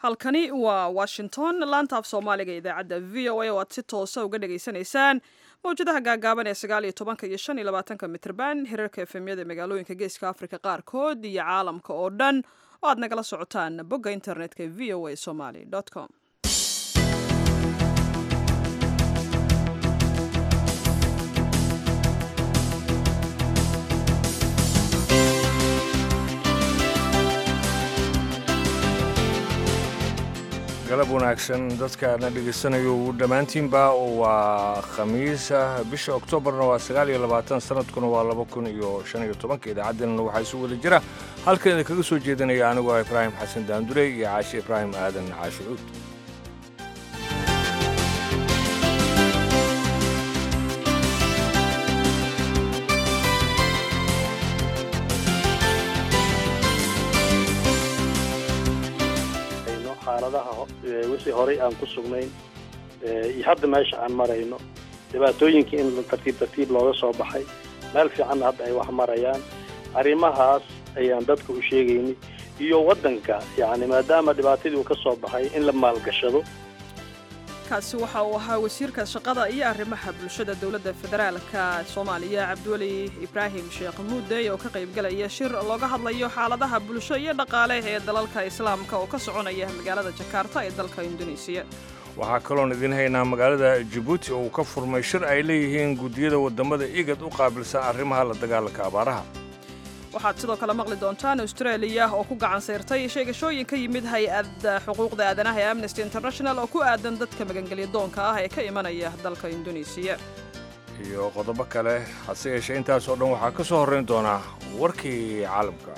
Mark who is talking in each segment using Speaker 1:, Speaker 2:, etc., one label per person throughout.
Speaker 1: halkani waa washington laanta af soomaaliga idaacadda v o a oo aad si toosa uga dhagaysanaysaan mawjadaha gaagaaban ee sagaal iyo tobanka iyo shan iyo labaatanka mitrban hirarka efemyada magaalooyinka geeska africa qaarkood iyo caalamka oo dhan oo aad nagala socotaan bogga internetka v o a somaly com
Speaker 2: galab wanaagsan dadkaana dhegaysanayo dhammaantiinba waa khamiisa bisha oktoobarna waa sagaal iyo labaatan sanadkuna waa laba kun iyo shan iyo tobanka idaacaddeenna waxaa isu wada jira halkan idinkaga soo jeedinaya anigu ah ibraahim xasan daandure iyo caashi ibraahim aadan caashicuud
Speaker 3: xaaladaha wixii horay aan ku sugnayn iyo hadda meesha aan marayno dhibaatooyinkii in tartiib tartiib looga soo baxay meel fiicanna hadda ay wax marayaan arrimahaas ayaan dadka u sheegaynay iyo waddanka yacni maadaama dhibaatadii uu ka soo baxay in la maalgashado
Speaker 1: kaasi waxa uu ahaa wasiirka shaqada iyo arrimaha bulshada dowladda federaalka soomaaliya cabdiweli ibraahim sheekh muudey oo ka qaybgalaya shir looga hadlayo xaaladaha bulsho iyo dhaqaale ee dalalka islaamka oo ka soconaya magaalada jakarta ee dalka induneisiya
Speaker 2: waxaa kaloon idiin haynaa magaalada jabuuti oo uu ka furmay shir ay leeyihiin guddiyada waddamada igad u qaabilsan arrimaha la dagaalanka abaaraha
Speaker 1: waxaad sidoo kale maqli doontaan australia oo ku gacan sayrtay sheegashooyin ka yimid hay-adda xuquuqda aadanaha ee amnesty international oo ku aadan dadka magangelya doonka ah ee ka imanaya dalka induneisiya
Speaker 2: iyo qodobo kale hase yeeshee intaas oo dhan waxaa ka soo horrayn doonaa warkii caalamka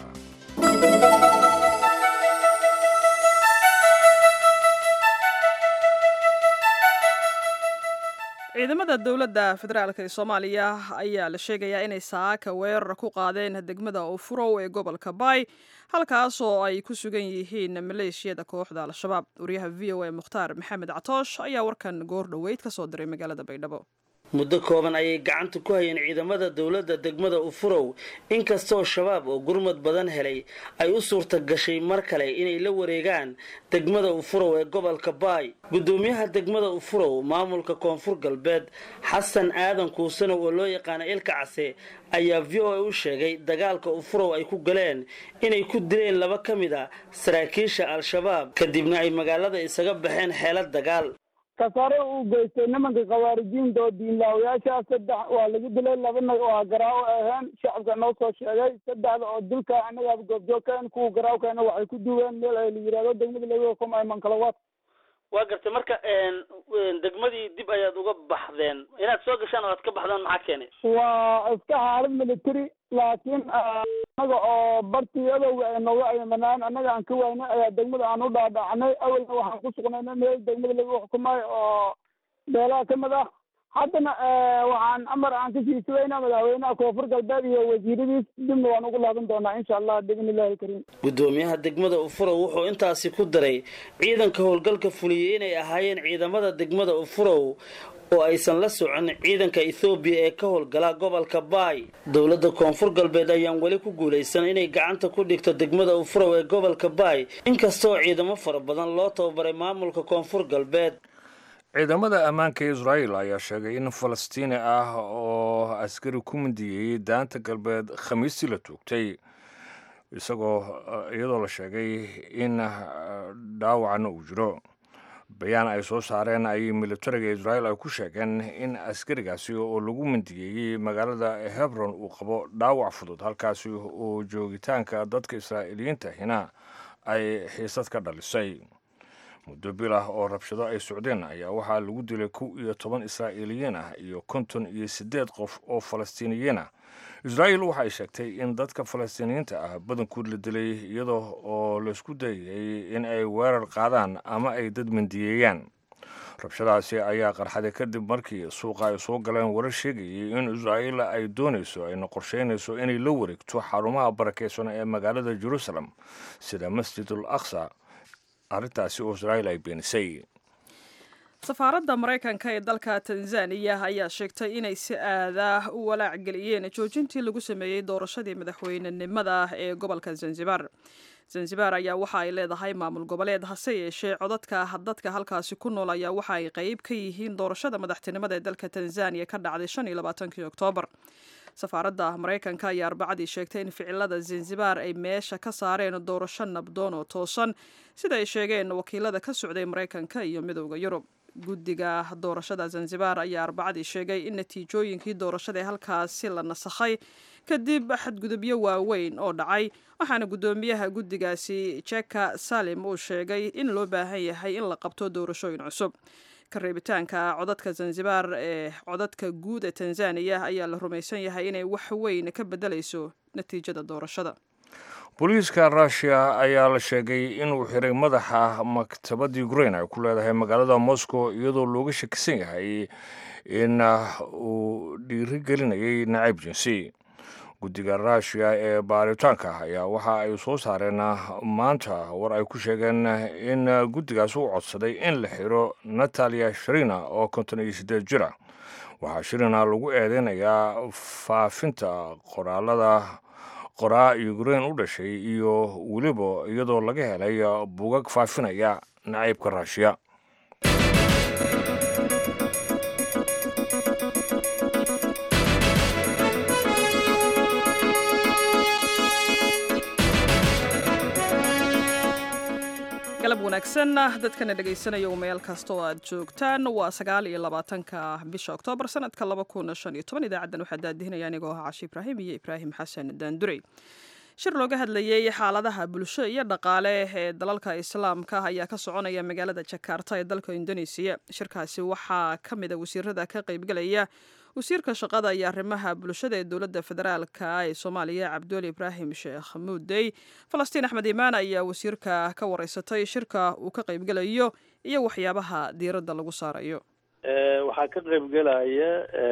Speaker 1: ciidamada dowladda federaalk ee soomaaliya ayaa la sheegayaa inay saaka weerar ku qaadeen degmada ufurow ee gobolka baay halkaasoo ay ku sugan yihiin maleeshiyada kooxda al-shabaab wariyaha v o a mukhtaar maxamed catoosh ayaa warkan goor dhoweyd ka soo diray magaalada baydhabo
Speaker 4: muddo kooban ayay gacanta ku hayeen ciidamada dowladda degmada ufurow inkastoo shabaab oo gurmad badan helay ay u suurta gashay mar kale inay la wareegaan degmada ufurow ee gobolka baay guddoomiyaha degmada ufurow maamulka koonfur galbeed xasan aadan kuusanow oo loo yaqaana ilka case ayaa v o a u sheegay dagaalka ufurow ay ku galeen inay ku dileen laba ka mid a saraakiisha al-shabaab kadibna ay magaalada isaga baxeen xeelad dagaal
Speaker 5: kasaare uu geystay nimanka khawaarijiinta oo diinlaawayaasha saddex waa lagu dilay labana waa garaawo aheen shacabka noo soo sheegay saddexda oo dilka annagaaba goobjoogkeen kuwa garaawkeena waxay ku duween meel ay la yidhahdo degmada laga xukumay mankalawaad
Speaker 4: waa gartay marka degmadii dib ayaad uga baxdeen inaad soo gashaan oo aad ka baxdaan maxaa keenay
Speaker 5: waa iska xaalad military laakiin annaga oo bartii adowga ay nooga ayamanaan annaga aan ka waynay ayaa degmada aan u dhaadhacnay awalna waxaan ku sugnayna meel degmada laga xukumayo oo beelaha ka mid ah haddana waxaan amar aan kasii sugaynaa madaxweynaha koonfur galbeed iyo wasiiradiis dibna waan ugu laaban doonaa insha allah biidn illahi alkariim
Speaker 4: guddoomiyaha degmada ufurow wuxuu intaasi ku daray ciidanka howlgalka fuliyey inay ahaayeen ciidamada degmada ufurow oo aysan la socon ciidanka ethoobiya ee ka howlgala gobolka baay dowladda koonfur galbeed ayaan weli ku guulaysan inay gacanta ku dhigto degmada ufurow ee gobolka baay inkastoo ciidamo fara badan loo tababaray maamulka koonfur galbeed
Speaker 2: ciidamada ammaanka israa'el ayaa sheegay in falastiini ah oo askari ku mindiyey daanta galbeed khamiistii la toogtay isagoo iyadoo la sheegay in dhaawacna uu jiro bayaan ay soo saareen ayay militariga israa'el ay ku sheegeen in askarigaasi oo lagu mindiyeeyey magaalada hebron uu qabo dhaawac fudud halkaasi oo joogitaanka dadka israa'iiliyiinta hina ay xiisad ka dhalisay muddo bil ah oo rabshado ay socdeen ayaa waxaa lagu dilay kow iyo toban israa'iiliyiin ah iyo konton iyo siddeed qof oo falastiiniyiin ah israa'el waxay sheegtay in dadka falastiiniyiinta ah badankood la dilay iyadoo oo laysku dayay in ay weerar qaadaan ama ay dad mindiyeeyaan rabshadaasi ayaa qarxaday kadib markii suuqa ay soo galeen warar sheegayay in israa'el ay doonayso ayna qorsheynayso inay la wareegto xarumaha barakeysan ee magaalada jerusalem sida masjidul aqsa arrintaasi oo israa'il ay beenisay
Speaker 1: safaaradda maraykanka ee dalka tanzaniya ayaa sheegtay inay si aadah u walaac geliyeen joojintii lagu sameeyey doorashadii madaxweynenimada ee gobolka zanzibar zanzibar ayaa waxa ay leedahay maamul goboleed hase yeeshee codadka dadka halkaasi ku nool ayaa waxa ay qeyb ka yihiin doorashada madaxtinimada ee dalka tanzaniya ka dhacday shan iyo labaatankii oktoobar safaaradda maraykanka ayaa arbacadii sheegtay in ficilada zanzibar ay meesha ka saareen doorasho nabdoon oo toosan sida ay sheegeen wakiilada ka socday maraykanka iyo midowda yurub guddiga doorashada zanzibar ayaa arbacadii sheegay in natiijooyinkii doorashada ee halkaasi la nasakhay kadib xadgudubyo waaweyn oo dhacay waxaana guddoomiyaha guddigaasi jeka salim uu sheegay in loo baahan yahay in la qabto doorashooyin cusub kareebitaanka codadka zanzibar ee codadka guud ee tanzaniya ayaa la rumaysan yahay inay wax weyn ka bedelayso natiijada doorashada
Speaker 2: booliiska russiya ayaa la sheegay inuu xiray madaxa maktabadda ukrain ay ku leedahay magaalada moscow iyadoo looga shakisan yahay in uu dhiirigelinayay nacayb jinsi guddiga russiya ee baaritaanka ayaa waxa ay soo saareen maanta war ay ku sheegeen in guddigaas uu codsaday in la xiro natalia sharina oo konton iyo siddeed jira waxaa shirina lagu eedeynayaa faafinta qoraalada qoraa ukrain u dhashay iyo weliba iyadoo laga helay bugag faafinaya nacaybka ruushiya
Speaker 1: galab wanaagsan dadkana dhegaysanaya meel kasta oo aad joogtaan waa sagaal iyo labaatanka bisha oktoobar sanadka laba kun shan iyo toban idaacaddan waxaa daadihinaya anigoo ah cashi ibraahim iyo ibraahim xasan daandurey shir looga hadlayey xaaladaha bulsho iyo dhaqaale ee dalalka islaamka ayaa ka soconaya magaalada jakarta ee dalka indonesiya shirkaasi waxaa ka mida wasiirada ka qaybgelaya wasiirka shaqada iyo arrimaha bulshada ee dowladda federaalka ee soomaaliya cabduuli ibraahim sheekh muudey falastiin axmed imaan ayaa wasiirka ka wareysatay shirka uu ka qaybgelayo iyo waxyaabaha diiradda lagu saarayo
Speaker 3: waxaa ka qaybgelaya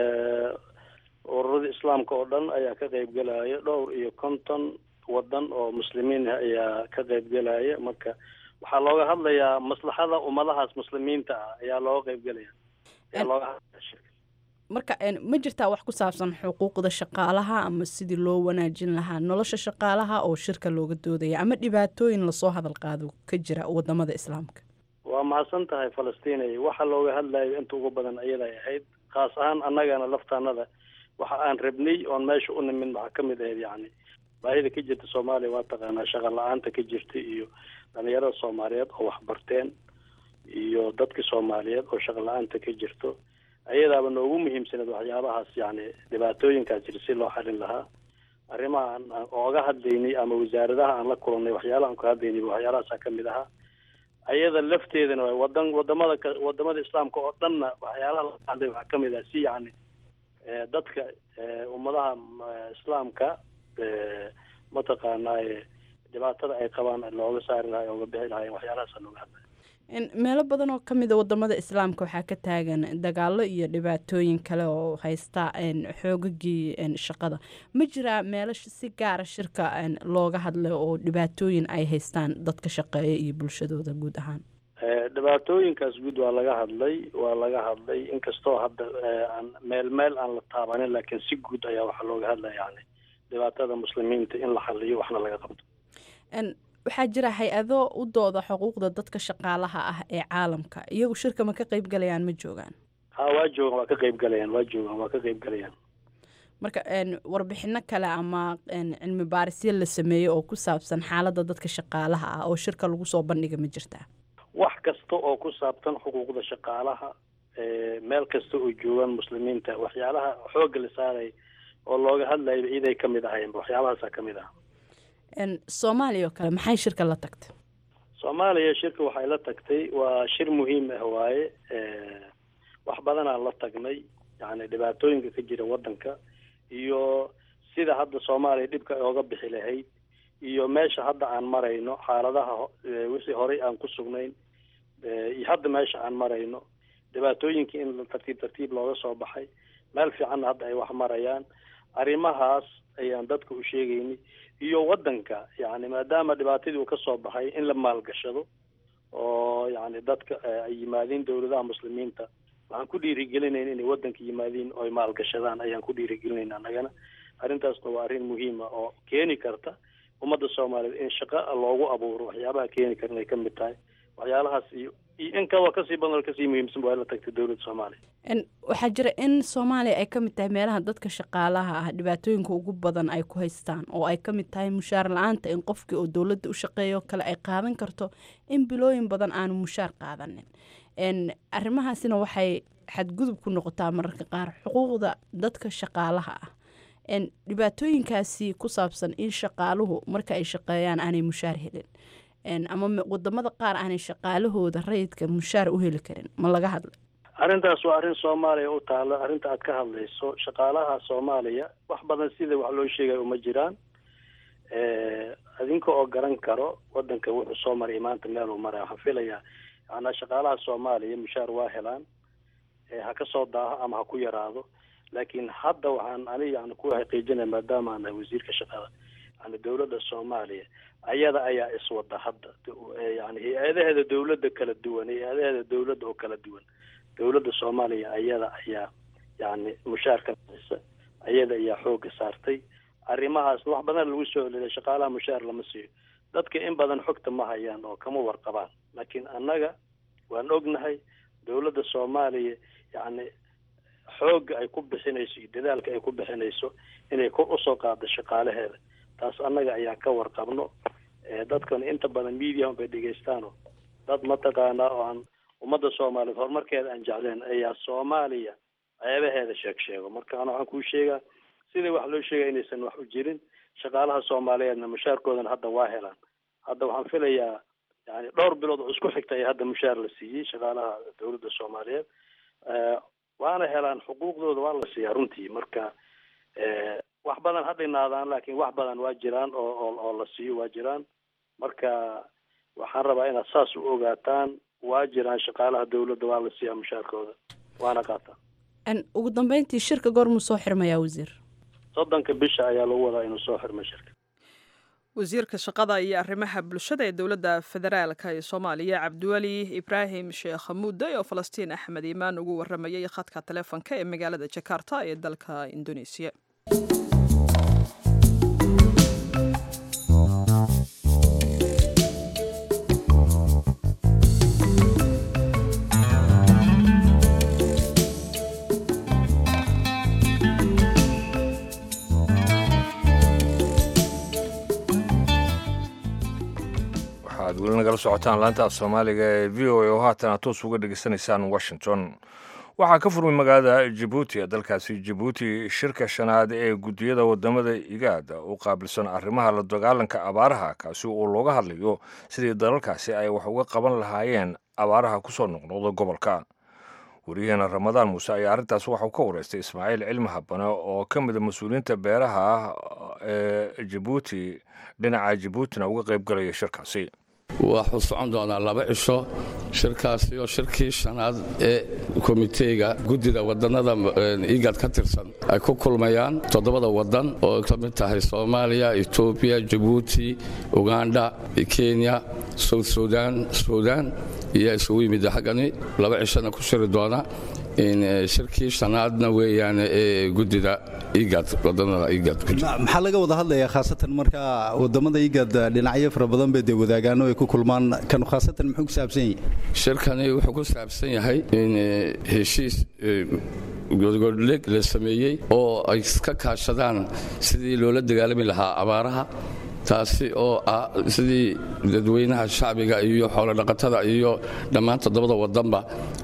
Speaker 3: ururada islaamka oo dhan ayaa ka qaybgelaya dhowr iyo konton wadan oo muslimiin ah ayaa ka qaybgelaya marka waxaa looga hadlayaa maslaxada ummadahaas muslimiinta ah ayaa looga qaybgelaya ayaa looga hadlaya shirka
Speaker 6: marka ma jirtaa wax ku saabsan xuquuqda shaqaalaha ama sidii loo wanaajin lahaa nolosha shaqaalaha oo shirka looga doodaya ama dhibaatooyin lasoo hadal qaado ka jira wadamada islaamka
Speaker 3: waa mahadsan tahay falastinay waxa looga hadlayo inta ugu badan ayaday ahayd khaas ahaan annagana laftaanada waxa aan rabnay oon meesha u nimid waxaa ka mid ahayd yacni baahida ka jirta soomaaliya waa taqaanaa shaqa la-aanta ka jirta iyo dhalinyarada soomaaliyeed oo waxbarteen iyo dadka soomaaliyeed oo shaqa la-aanta ka jirto ayadaaba noogu muhiimsaneed waxyaabahaas yacni dhibaatooyinkaas jira si loo xalin lahaa arrimaha aan ooga hadlaynay ama wasaaradaha aan la kulannay waxyaalaha aan ka hadlaynay waxyaalahaasaa ka mid ahaa ayada lafteedana waa wadan wadamada ka wadamada islaamka oo dhanna waxyaalaha laga hadlay waxaa ka mid ah si yacni dadka ummadaha islaamka mataqaanaaye dhibaatada ay qabaan looga saari lahay ooga bixi lahayen waxyaalahaasa looga hadlay
Speaker 6: meelo badan oo kamida wadamada islaamka waxaa ka taagan dagaalo iyo dhibaatooyin kale oo haysta xoogagii shaqada ma jiraa meelo si gaara shirka looga hadlay oo dhibaatooyin ay haystaan dadka shaqeeya iyo bulshadooda guud ahaan
Speaker 3: dhibaatooyinkaas guud waa laga hadlay waa laga hadlay inkastoo hadda aan meel meel aan la taabanin laakiin si guud ayaa waxaa looga hadlaya yani dhibaatada muslimiinta in la xaliyo waxna laga qabto
Speaker 6: waxaa jira hay-ado u dooda xuquuqda dadka shaqaalaha ah ee caalamka iyagu shirka ma ka qeyb galayaan ma joogaan
Speaker 3: ha waa joogan waa ka qeyb galayaan waa joogan waa ka qeyb galayaan
Speaker 6: marka warbixino kale ama cilmi baarisyo la sameeyey oo ku saabsan xaaladda dadka shaqaalaha ah oo shirka lagu soo bandhiga ma jirtaa
Speaker 3: wax kasta oo ku saabsan xuquuqda shaqaalaha meel kasta oo joogaan muslimiinta waxyaalaha xoogga la saaray oo looga hadlayba iday ka mid ahayn waxyaabahaasaa ka mid ah
Speaker 6: soomaaliya oo kale maxay shirka la tagtay
Speaker 3: soomaaliya shirka waxay la tagtay waa shir muhiim ah waaye wax badanaan la tagnay yani dhibaatooyinka ka jira wadanka iyo sida hadda soomaaliya dhibka ooga bixi lahayd iyo meesha hadda aan marayno xaaladaha wixii horey aan ku sugnayn iyo hadda meesha aan marayno dhibaatooyinkii in tartiib tartiib looga soo baxay meel fiicanna hadda ay wax marayaan arrimahaas ayaan dadka u sheegaynay iyo wadanka yani maadaama dhibaatadii uu ka soo baxay in la maalgashado oo yani dadka ay yimaadiin dawladaha muslimiinta waxaan ku dhiirigelinayn inay waddanka yimaadiin oo ay maalgashadaan ayaan ku dhiirigelinayna annagana arrintaasna waa arrin muhiima oo keeni karta ummadda soomaaliyeed in shaqo loogu abuuro waxyaabaha keeni karan ay ka mid tahay waxyaalahaas iyo iyo in kaloo kasii badan oo kasii muhiimsan waa la tagtay dowladda soomaaliya
Speaker 6: waxaa jira in soomaaliya ay ka mid tahay meelaha dadka shaqaalaha ah dhibaatooyinka ugu badan ay ku haystaan oo ay ka mid tahay mushaar la-aanta in qofkii oo dowladda u shaqeeyo kale ay qaadan karto in bilooyin badan aanu mushaar qaadanin arrimahaasina waxay xadgudub ku noqotaa mararka qaar xuquuqda dadka shaqaalaha ah dhibaatooyinkaasi ku saabsan in shaqaaluhu marka ay shaqeeyaan aanay mushaar helin ama wadamada qaar aanay shaqaalahooda rayidka mushaar u heli karin ma laga hadla
Speaker 3: arrintaas waa arrin soomaaliya u taalo arrinta aad ka hadlayso shaqaalaha soomaaliya wax badan sida wax loo sheegayo uma jiraan adinka oo garan karo wadanka wuxuu soo maray maanta meel uu maraya waxaan filayaa yaanaa shaqaalaha soomaaliya mushaar waa helaan ha ka soo daaho ama ha ku yaraado laakiin hadda waxaan ani yani ku xaqiijinaya maadaama aan nahay wasiirka shaqada yani dowladda soomaaliya ayada ayaa iswada hadda yani hay-adaheeda dowladda kala duwan hay-adaheeda dowladda oo kala duwan dowladda soomaaliya ayada ayaa yani mushaarka bixisa ayada ayaa xooga saartay arrimahaas wax badan lagu soo celiyay shaqaalaha mushaar lama siiyo dadka in badan xogta ma hayaan oo kama warqabaan laakiin annaga waan ognahay dowladda soomaaliya yani xoogga ay ku bixinayso iyo dadaalka ay ku bixinayso inay kor usoo qaado shaqaalaheeda taas annaga ayaan ka warqabno dadkan inta badan mediahan bay dhegaystaano dad mataqaanaa oo aan ummadda soomaaliyeed horumarkeeda aan jecleen ayaa soomaaliya ceebaheeda sheeg sheego marka ana waxaan kuu sheegaa sidai wax loo sheegaya inaysan wax u jirin shaqaalaha soomaaliyeedna mushaarkoodana hadda waa helaan hadda waxaan filayaa yani dhowr bilood oo isku xigta ayaa hadda mushaar la siiyey shaqaalaha dowladda soomaaliyeed waana helaan xuquuqdooda waa la siiyaa runtii marka wax badan ha dhinaadaan laakiin wax badan waa jiraan oo oo oo la siiyo waa jiraan marka waxaan rabaa inaad saas u ogaataan waa jiraan shaqaalaha dowladda waa la siiyaa mushaarkooda waana qaataan
Speaker 6: ugu dambeyntii shirka goormuu soo xirmayaa wasiir
Speaker 3: soddonka bisha ayaa lagu wadaa inuu soo xirmo shirka
Speaker 1: wasiirka shaqada iyo arrimaha bulshada ee dowladda federaalka ee soomaaliya cabdiweli ibraahim sheekh mudde oo falastiin axmed iimaan ugu waramayay khadka taleefonka ee magaalada jakarta ee dalka indoneesiya
Speaker 2: waxaad weli nagala socotaan laanta af soomaaliga ee v o a oo haatan aad toos uga dhegeysanaysaan washington waxaa ka furmay magaalada jabuuti ee dalkaasi jabuuti shirka shanaad ee guddiyada wadamada igaada u qaabilsan arrimaha la dagaalanka abaaraha kaasi oo looga hadlayo sidii dalalkaasi ay wax uga qaban lahaayeen abaaraha kusoo noqnoqda gobolka wariyaheena ramadaan muuse ayaa arrintaas waxauu ka wareystay ismaaciil cilmi habane oo ka mida mas-uuliyiinta beeraha ee jabuuti dhinaca jabuutina uga qayb galaya shirkaasi
Speaker 7: waxuu socon doonaa laba cisho shirkaasi oo shirkii shanaad ee komiteega guddida wadannada igad ka tirsan ay ku kulmayaan toddobada waddan oo ka mid tahay soomaaliya etoobiya jabuuti ugandha kenya south sudan sudan iyo isugu yimid xaggani laba cishona ku shiri doona shirkii shanaadna weeyaan ee guddida igad wadanada igad
Speaker 8: maxaa laga wada hadlayaa khaasatan marka wadamada igad dhinacyo fara badan bay dee wadaagaan oo ay ku kulmaan kan khaasatan muxuu ku saabsan yahay
Speaker 7: shirkani wuxuu ku saabsan yahay in heshiis godgodleg la sameeyey oo ay ka kaashadaan sidii loola dagaalami lahaa abaaraha taasi oo ah sidii dadweynaha shacbiga iyo xoolodhaqatada iyo dhammaan toddobada wadanba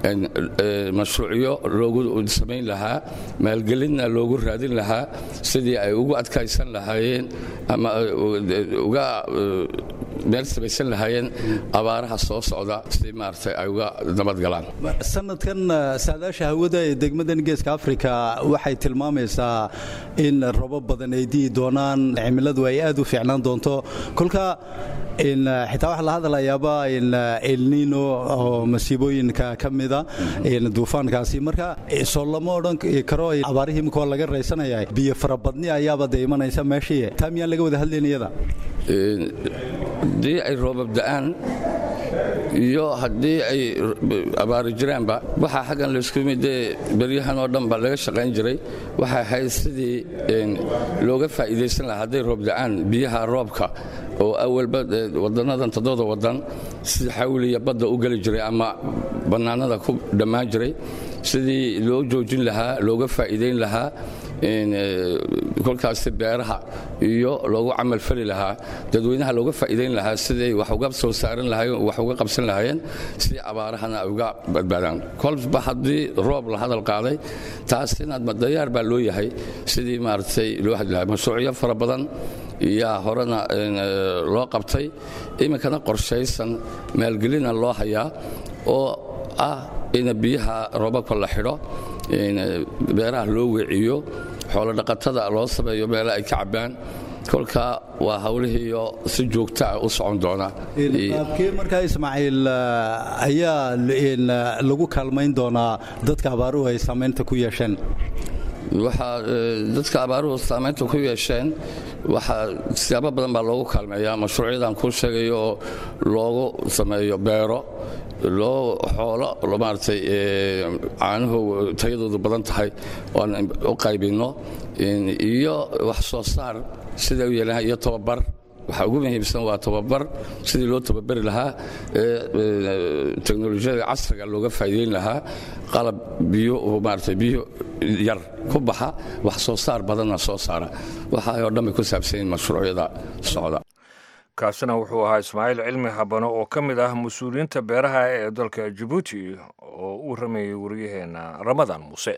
Speaker 7: mashruucyo loogu samayn lahaa maalgelinna loogu raadin lahaa sidii ay ugu adkaysan lahaayeen ama uga meel samaysan lahaayeen abaaraha soo socda si maaragtay ay uga nabadgalaan
Speaker 8: sanadkan saadaasha hawada ee degmadan geeska afrika waxay tilmaamaysaa in robo badan ay di'i doonaan cimiladu ay aad u fiicnaan doonto kolka xitaa waxaa la hadlayaaba elnino oo masiibooyinka ka mida duufaankaasi marka soo lama odhan karo abaarihii imika waa laga raysanaya biyo farabadni ayaaba de imanaysa meeshii taa miyaan laga wada hadlayn iyada
Speaker 7: haddii ay roobab da'aan iyo haddii ay abaari jiraanba waxaa xaggan laysku midee beryahan oo dhan ba laga shaqayn jiray waxay ahayd sidii looga faa'iidaysan lahaa hadday roob da'aan biyaha roobka oo awalba waddannadan toddoda waddan sida xawliya badda u geli jiray ama bannaanada ku dhammaan jiray sidii loo joojin lahaa looga faa'iidayn lahaa kolkaasi beeraha iyo loogu camalfali lahaa dadweynaha looga faa'iidayn lahaa siday wax uga soo saaran lahaayeen wax uga qabsan lahaayeen sidii abaarahana ay uga badbaadaan kolba haddii roob la hadal qaaday taasina dayaar baa loo yahay sidii maaragtay loo hadli lahaa mashruucyo fara badan yaa horena loo qabtay iminkana qorshaysan maalgelina loo hayaa oo ah in biyaha roobabka la xidho beeraha loo weeciyo xoolodhaqatada loo sameeyo meele ay ka cabbaan kolka waa hawlihiiyo si joogtaa u socon doona
Speaker 8: qaabkee markaa ismaaciil ayaa lagu kaalmayn doonaa dadka abaaruhu ay saamaynta ku yeesheen
Speaker 7: waxaa dadka abaaruhu saamaynta ku yeesheen waxaa siyaabo badan baa loogu kaalmeeyaa mashruucyadan kuu sheegayo oo loogu sameeyo beero loo xoolo maaragtay caanuhu tayadoodu badan tahay oan u qaybinno iyo wax soo saar sida u yeelan iyo tababar waxaa ugu muhiimsan waa tababar sidii loo tababari lahaa teknolojiyada casriga looga faa'iidayn lahaa qalab biyo maarata biyo yar ku baxa wax soo saar badanna soo saara waxaa oo dhan bay ku saabsan yihin mashruucyada socda
Speaker 2: kaasina wuxuu ahaa ismaaciil cilmi habano oo ka mid ah mas-uuliyiinta beeraha ee dalka jabuuti oo uu rameeyey waryaheena ramadan muuse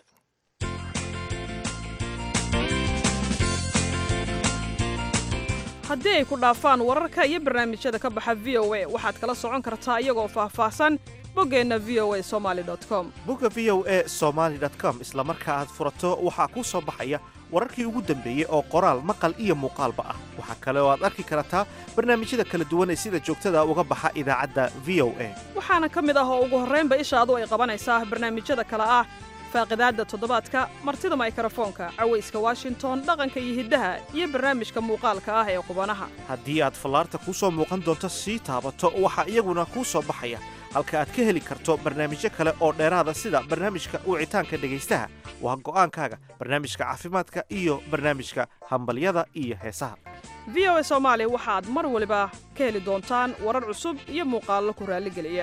Speaker 1: haddii ay ku dhaafaan wararka iyo barnaamijyada ka baxa v o a waxaad kala socon kartaa iyagoo faahfaahsan boggeenna v o a somaali com
Speaker 9: bogga v o a somaali com isla marka aad furato waxaa kuu soo baxaya wararkii ugu dambeeyey oo qoraal maqal iyo muuqaalba ah waxaa kale oo aad arki kartaa barnaamijyada kala duwan ee sida joogtada uga baxa idaacadda v o a
Speaker 1: waxaana ka mid ah oo ugu horraynba ishaadu ay qabanaysaa barnaamijyada kale ah faaqidaadda toddobaadka martida maykrofoonka cawayska washington dhaqanka iyo hiddaha iyo barnaamijka muuqaalka ah ee qubanaha
Speaker 9: haddii aad fallaarta kuu soo muuqan doonto sii taabato waxaa iyaguna kuu soo baxaya halka aad ka heli karto barnaamijyo kale oo dheeraada sida barnaamijka wicitaanka dhegaystaha waa go'aankaaga barnaamijka caafimaadka iyo barnaamijka hambalyada iyo heesaha
Speaker 1: v o a soomaali waxaad mar waliba ka heli doontaan warar cusub iyo muuqaallo ku raalligeliya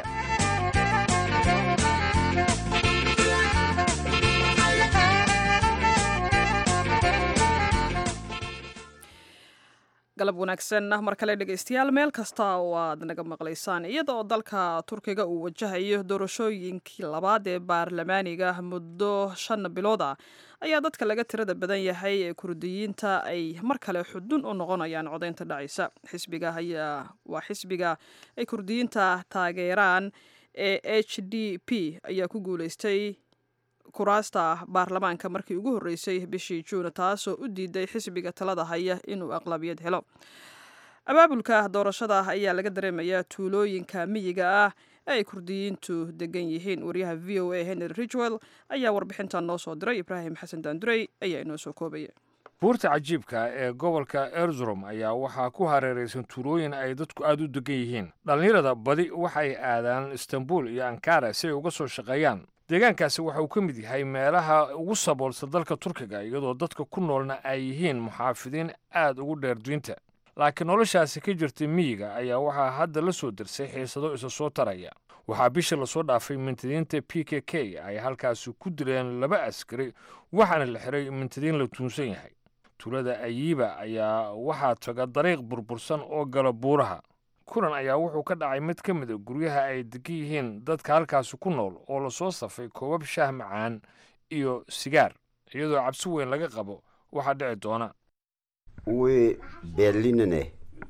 Speaker 1: galab wanaagsan ah mar kale dhegaystayaal meel kasta oo aad naga maqlaysaan iyada oo dalka turkiga uu wajahayo doorashooyinkii labaad ee baarlamaaniga muddo shan bilood ah ayaa dadka laga tirada badan yahay ee kurdiyiinta ay mar kale xudun u noqonayaan codaynta dhacaysa xisbiga ayaa waa xisbiga ay kurdiyiinta taageeraan ee h d p ayaa ku guuleystay kuraasta baarlamaanka markii ugu horreysay bishii juun taasoo u diiday xisbiga talada haya inuu aqlabiyad helo abaabulka doorashada ayaa laga dareemayaa tuulooyinka miyiga ah ee ay kurdiyiintu degan yihiin wariyaha v o a henry ridgwell ayaa warbixintan noo soo diray ibraahim xasan daandurey ayaa inoo soo koobaya
Speaker 2: buurta cajiibka ee gobolka erzurum ayaa waxaa ku hareeraysan tuulooyin ay dadku aada u degan yihiin dhallinyarada badi waxay aadaan istanbul iyo ankara si ay uga soo shaqeeyaan deegaankaasi waxa uu ka mid yahay meelaha ugu saboolsa dalka turkiga iyadoo dadka ku noolna ay yihiin muxaafidiin aad ugu dheer duynta laakiin noloshaasi ka jirtay miyiga ayaa waxaa hadda la soo dirsay xiisado isa soo taraya waxaa bisha lasoo dhaafay mintidiinta p k k ay halkaasi ku dileen laba askari waxaana la xiray mintidiin la tuunsan yahay tuulada ayiiba ayaa waxaa taga dariiq burbursan oo gala buuraha kulan ayaa wuxuu ka dhacay mid ka mid a guryaha ay degan yihiin dadka halkaasi ku nool oo lasoo safay koobab shaah macaan iyo sigaar iyadoo cabsi weyn laga qabo waxaa dhici doona
Speaker 10: Uwe Berlin'e.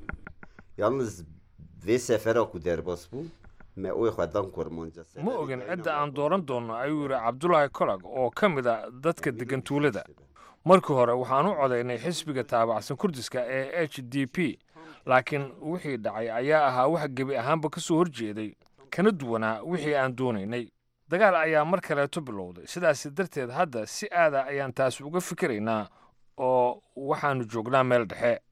Speaker 10: Yalnız ve sefera ku derbas bu. Me uwe xwadan kormonca.
Speaker 2: ma ogin cidda aan dooran doonno ayuu yidhi cabdulaahi kolag oo ka mid a dadka degan tuulada markii hore waxaan u codaynay xisbiga taabacsan kurdiska ee h d p laakiin wixii dhacay ayaa ahaa wax gebi ahaanba ka soo horjeeday kana duwanaa wixii aan doonaynay dagaal ayaa mar kaleeto bilowday sidaas darteed hadda si aada ayaan taasi uga fikiraynaa oo waxaannu joognaa meel dhexe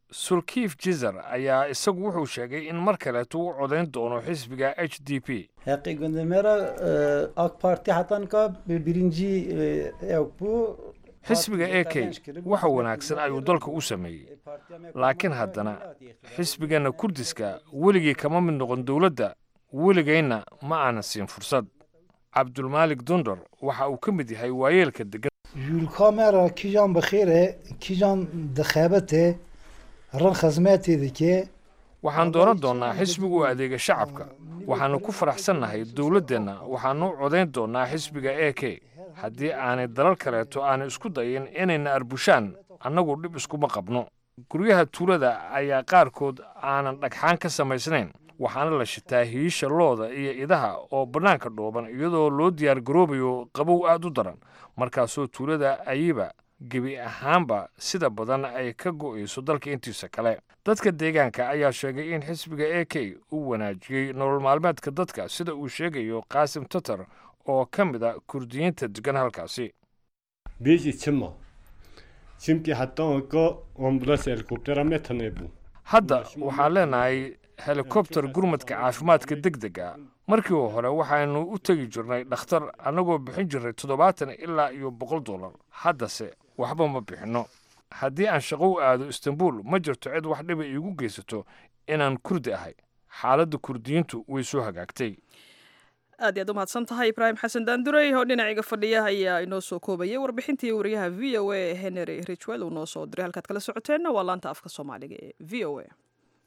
Speaker 2: sulkiif jizer ayaa isagu wuxuu sheegay in mar kaleetu u codayn doono xisbiga h d p
Speaker 11: حقی گنده مرا آک پارتی حتان که birinci yok bu
Speaker 2: xisbiga a k waxa wanaagsan ayuu dalka u sameeyey laakiin haddana xisbigana kurdiska weligii kama mid noqon dowladda weligayna ma aanan siin fursad cabdulmaalik dundar waxa uu ka mid yahay waayeelka degan
Speaker 12: یولکا مرا کیجان بخیره کیجان دخابته رن خزمتی دکه
Speaker 2: waxaan dooran doonnaa xisbiga u adeega shacabka waxaannu ku faraxsannahay dowladdeenna waxaannu u codayn doonnaa xisbiga a k haddii aanay dalal kaleeto aanay isku dayin inayna arbushaan annagu dhib iskuma qabno guryaha tuulada ayaa qaarkood aanan dhagxaan ka samaysnayn waxaana la shitaa hiisha looda iyo idaha oo bannaanka dhooban iyadoo loo diyaar garoobayo qabow aad u daran markaasoo tuulada ayiba gebi ahaanba sida badan ay ka go'ayso dalka intiisa kale dadka deegaanka ayaa sheegay in xisbiga a k uu wanaajiyey nolol maalmeedka dadka sida uu sheegayo qaasim tatar oo ka mid a kurdiyiinta degan halkaasi
Speaker 13: Biz için mi? Çünkü hatta o ambulans helikoptera metane bu.
Speaker 2: hadda waxaan leenahay helikobter gurmadka caafimaadka deg dega markii hore waxaanu u tegi jirnay dhakhtar annagoo bixin jirnay toddobaatan ilaa iyo boqol dollar haddase waxba ma bixinno haddii aan shaqo u aado istanbul ma jirto cid wax dhiba iigu geysato inaan kurdi ahay xaaladda kurdiyiintu way soo hagaagtay
Speaker 1: aad iyaad u mahadsan tahay ibraahim xasan daandurey oo dhinaciga fadhiya ayaa inoo soo koobayay warbixintii wariyaha v o a henry richwell uu noo soo diray halkaad kala socoteenna waa laanta afka soomaaliga ee v o a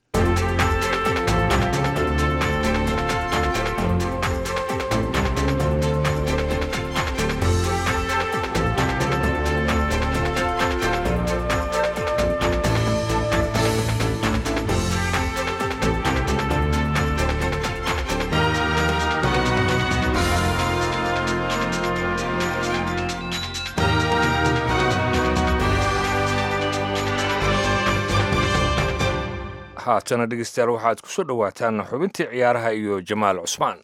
Speaker 2: haatana dhegeystayaal waxaad ku soo dhowaataan xubintii ciyaaraha iyo jamaal cusmaan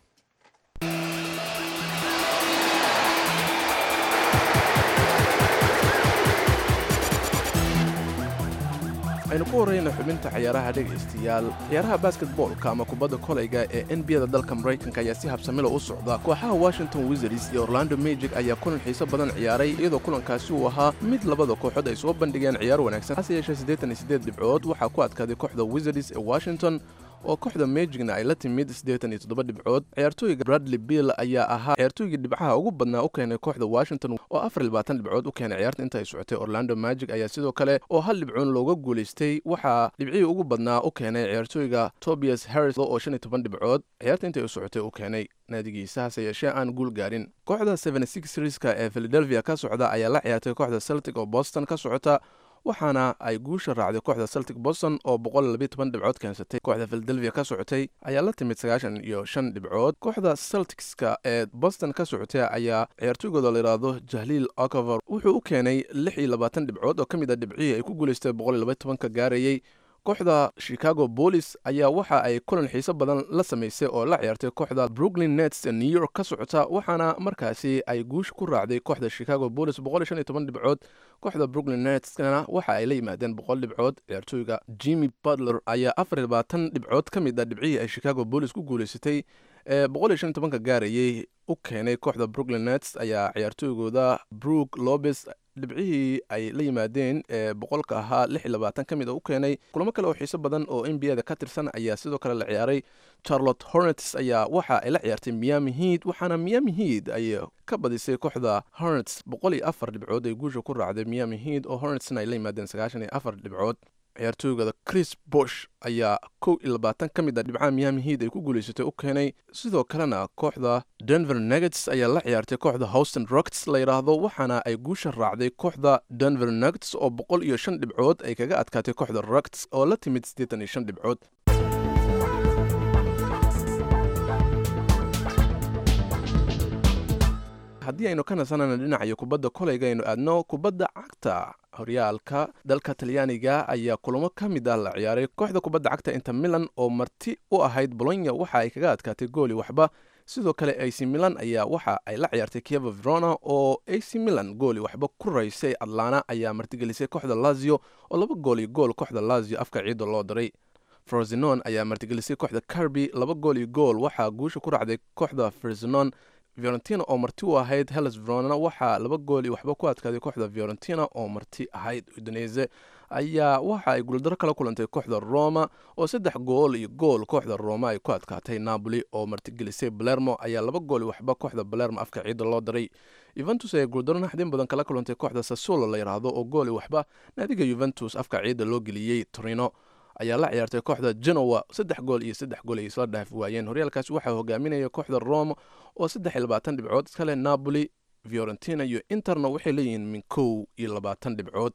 Speaker 14: aynu ku horreyna xubinta ciyaaraha dhegaystayaal ciyaaraha basketboolka ama kubadda kolayga ee nbada dalka maraykanka ayaa si habsamilo u socda kooxaha washington wizards iyo orlando magic ayaa kulan xiiso badan ciyaaray iyadoo kulankaasi uu ahaa mid labada kooxood ay soo bandhigeen ciyaar wanaagsan hase yeeshee siddeetan iyo siddeed dhibcood waxaa ku adkaaday kooxda wizards ee washington oo kooxda magicna ay la timid siddeetan iyo toddoba dhibcood ciyaartooyga bradley bill ayaa ahaa ciyaartooygii dhibcaha ugu badnaa u keenay kooxda washington oo afar iyo labaatan dhibcood u keenay ciyaarta inta ay socotay orlando magic ayaa sidoo kale oo hal dhibcoon looga guulaystay waxaa dhibcihii ugu badnaa u keenay ciyaartooyga tobias harris oo shan iyo toban dhibcood ciyaarta intay u socotay u keenay naadigiisa hase yeeshee aan guul gaarin kooxda seven six riska ee philadelphia ka socda ayaa la ciyaartay kooxda celtic oo boston ka socota waxaana ay guusha raacday kooxda celtic boston oo dhibcood keensatay kooxda philadelphia ka socotay ayaa la timid sagaashan iyo shan dhibcood kooxda celticska ee boston ka socotay ayaa ciyaartooygooda la yidhaahdo jahliil ocover wuxuu u keenay lix iyo labaatan dhibcood oo ka mid a dhibcihii ay ku guulaystay boqol iyo laba tobanka gaarayey kooxda chicago bolis ayaa waxa ay kulan xiiso badan la samaysay oo la ciyaartay kooxda brooklyn nets ee new york ka socota waxaana markaasi ay guusha ku raacday kooxda chicago bolis dhibcood kooxda brooklyn netskana waxa ay la yimaadeen boqol dhibcood ciyaartooyga jimmy butler ayaa afar iyo labaatan dhibcood ka mid a dhibcihii ay chicago bolis ku guulaysatay ee boqol iyo shan iyo tobanka gaarayey u keenay kooxda brooklyn nets ayaa ciyaartooygooda brook lobes dhibcihii ay la yimaadeen ee boqolka ahaa lix iyo labaatan ka mid a u keenay kulamo kale oo xiiso badan oo n b a da ka tirsan ayaa sidoo kale la ciyaaray charlotte hornets ayaa waxa ay la ciyaartay miami heat waxaana miami heat ay ka badisay kooxda hornets boqol iyo afar dhibcood ay guusha ku raacday miami heat oo hornetsna ay la yimaadeen sagaashan iyo afar dhibcood ciyaartooygada chris bosh ayaa kow iyo labaatan ka mid a dhibcaha miami heat ay ku guulaysatay u keenay sidoo kalena kooxda denver nuggets ayaa la ciyaartay kooxda houston rockets la yidhaahdo waxaana ay guusha raacday kooxda denver nuggets oo boqol iyo shan dhibcood ay kaga adkaatay kooxda rockets oo la timid siddeetan iyo shan dhibcood haddii aynu ka nasanana dhinacayo kubadda kolayga aynu aadno kubadda cagta horyaalka dalka talyaaniga ayaa kulamo ka mid ah la ciyaaray kooxda kubadda cagta inter milan oo marti u ahayd bolonya waxa ay kaga adkaatay gooli waxba sidoo kale ac milan ayaa waxa ay la ciyaartay kieva verona oo ac milan gooli waxba ku raysay atlana ayaa martigelisay kooxda lazio oo laba gool iyo gool kooxda lazio afka ciidda loo diray frozinon ayaa martigelisay kooxda carby laba gool iyo gool waxaa guusha ku raacday kooxda frozinon fiorentina oo marti u ahayd hellas verona waxaa laba gool iyo waxba ku adkaaday kooxda fiorentina oo marti ahayd udinese ayaa waxa ay guuldaro kala kulantay kooxda roma oo saddex gool iyo gool kooxda roma ay ku adkaatay napoli oo martigelisay balermo ayaa laba gool iyo waxba kooxda balermo afka ciidda loo diray yuventus ayaa guuldaro naxdin badan kala kulantay kooxda sassuolo la yidhaahdo oo gool iyo waxba naadiga yuventus afka ciidda loo geliyey torino ayaa la ciyaartay kooxda genoa saddex gool iyo saddex gool ay isla dhaafi waayeen horyaalkaasi waxaa hogaaminaya kooxda roma oo saddex iyo labaatan dhibcood iskale napoli fiorentina iyo interna waxay leeyihiin min kow iyo labaatan dhibcood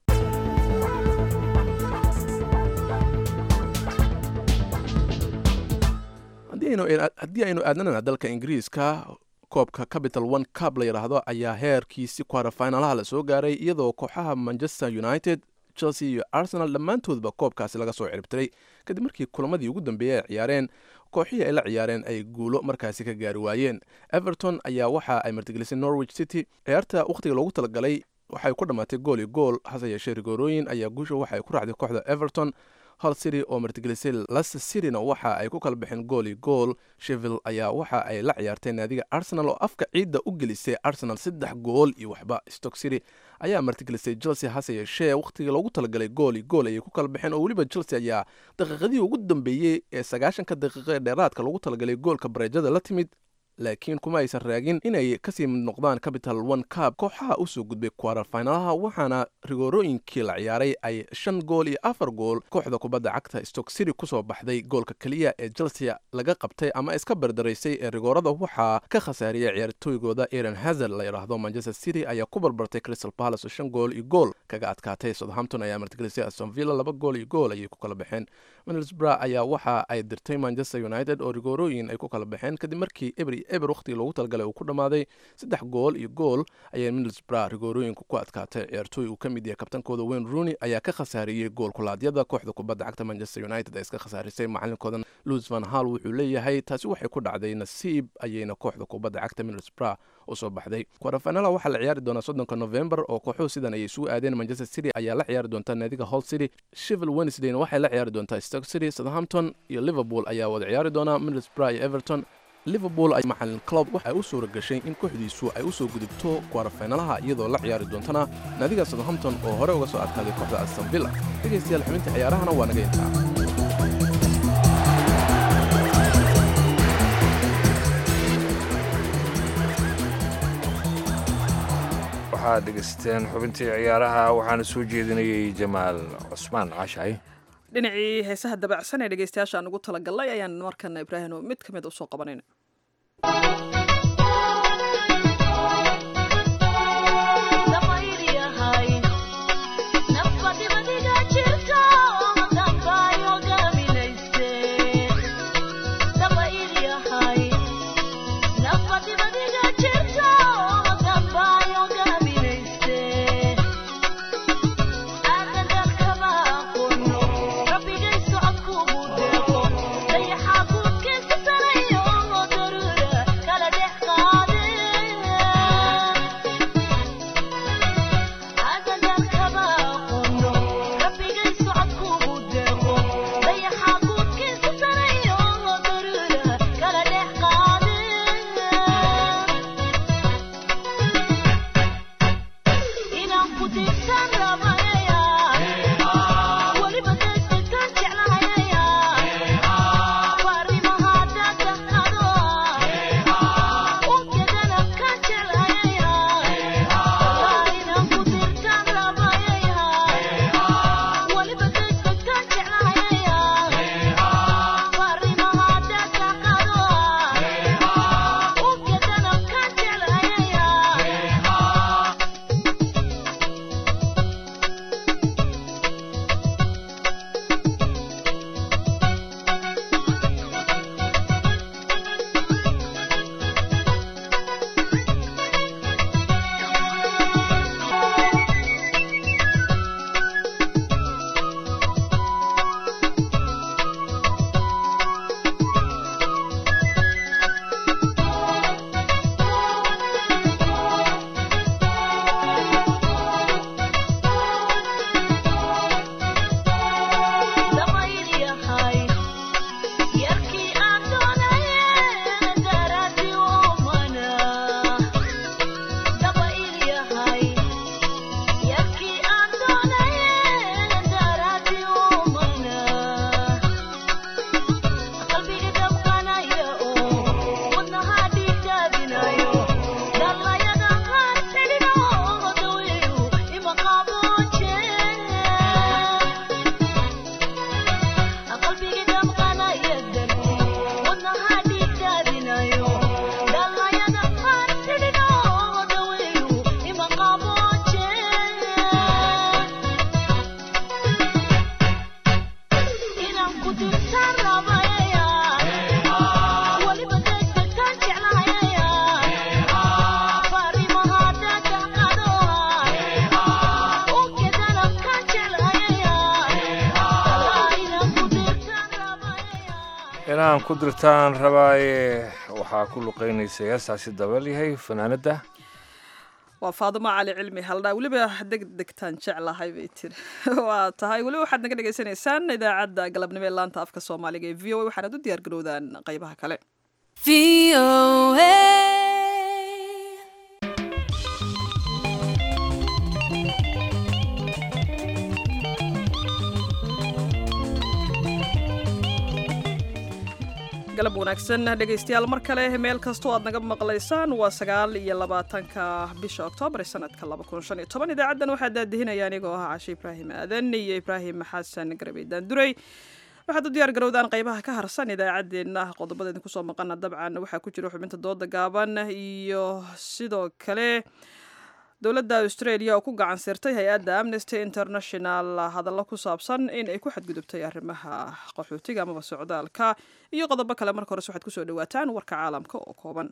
Speaker 14: haddii aynu aadnana dalka ingiriiska koobka capital one cub la yidhaahdo ayaa heerkiisi kwarafinalaha la soo gaaray iyadoo kooxaha manchester united chelsea iyo arsenal dhammaantoodba koobkaasi laga soo ciribtiray kadib markii kulamadii ugu dambeeyey ay ciyaareen kooxihii ay la ciyaareen ay guulo markaasi ka gaari waayeen everton ayaa waxa ay martigelisay norwich city ciyaarta wakhtiga loogu talagalay waxay ku dhammaatay gool iyo gool hase yeeshee rigoorooyin ayaa guusha waxa ay ku raacday kooxda everton hal city oo martigelisay leicester cityna waxa ay ku kala baxeen gool iyo gool sheville ayaa waxa ay la ciyaartay naadiga arsenal oo afka ciidda u gelisay arsenal saddex gool iyo waxba stock city ayaa martigelisay chelsea hase yeeshee wakhtigii loogu talagalay gool iyo gool ayay ku kala baxeen oo weliba chelsea ayaa daqiiqadihii ugu dambeeyey ee sagaashanka daqiiqo ee dheeraadka loogu talagalay goolka bareejada la timid laakiin kuma aysan raagin inay kasii mid noqdaan capital one cub kooxaha usoo gudbay kwararfinalaha waxaana rigoorooyinkii la ciyaaray ay shan gool iyo afar gool kooxda kubadda cagta stock city kusoo baxday goolka keliya ee chelsea laga qabtay ama iska bardaraysay ee rigoorada waxaa ka khasaariyay ciyaartooygooda aaron hazard la yidhaahdo manchester city ayaa ku barbartay crystal palace oo shan gool iyo gool kaga adkaatay southampton ayaa martigelisay aston villa laba gool iyo gool ayay ku kala baxeen middlesbrough ayaa waxa ay dirtay manchester united oo rigoorooyin ay ku kala baxeen kadib markii eber eber wakhtigii loogu talagalay uu ku dhammaaday saddex gool iyo gool ayay middlesbrough rigoorooyinku ku adkaatay ciyaartooy uu ka mid yahay kabtankooda wayne rooney ayaa ka khasaariyey gool kulaadyada kooxda kubadda cagta manchester united ee iska khasaarisay macalinkooda louis van hall wuxuu leeyahay taasi waxay ku dhacday nasiib ayayna kooxda kubadda cagta middlesbrough u soo baxday kwarafanaala waxaa la ciyaari doonaa soddonka november oo kooxuhu sidan ayay isugu aadeen manchester city ayaa la ciyaari doontaa naadiga hall city shivil wednesdayna waxay la ciyaari doontaa stock city southampton iyo liverpool ayaa wada ciyaari doonaa middlesbrough iyo everton liverpool ay macalin club waxay u suura gashay in kooxdiisu ay u soo gudubto kwarafeynalaha iyadoo la ciyaari doontana naadiga southampton oo hore uga soo adkaaday kooxda aston villa dhegaystayaal xubinta ciyaarahana waa naga intaa
Speaker 2: waxaad dhegaysteen xubintii ciyaaraha waxaana soo jeedinayay jamaal cusmaan caashaay
Speaker 1: dhinacii heesaha dabacsan ee dhegeystayaasha aan ugu talagalnay ayaan markana ibraahim mid ka mid usoo qabanayna
Speaker 15: Kala
Speaker 2: inaan ku dirtaan rabaaye waxaa ku luqeynaysa heestaasi dabaalyahay fanaanadda
Speaker 1: waa faadimo cali cilmi haldhaa weliba deg degtaan jeclahay bay tiri waa tahay weliba waxaad naga dhagaysanaysaan idaacadda galabnimo ee laanta afka soomaaliga ee v o a waxaanad u diyaar garowdaan qaybaha kale galab wanaagsan dhegaystayaal mar kale meel kastoo aad naga maqlaysaan waa sagaal iyo labaatanka bisha oktoobar ee sanadka laba kun shan iyo toban idaacaddan waxaa daadihinaya anigoo ah cashe ibraahim aadan iyo ibraahim xasan garabey daanduray waxaad u diyaar garowdaan qaybaha ka harsan idaacaddeenna qodobada idinku soo maqana dabcan waxaa ku jira xubinta dooda gaaban iyo sidoo kale dowladda australia oo ku gacan sirtay hay-adda amnesty international hadallo ku saabsan in ay ku xadgudubtay arrimaha qaxootiga amaba socdaalka iyo qodobo kale marka hores waxaad kusoo dhawaataan warka caalamka oo kooban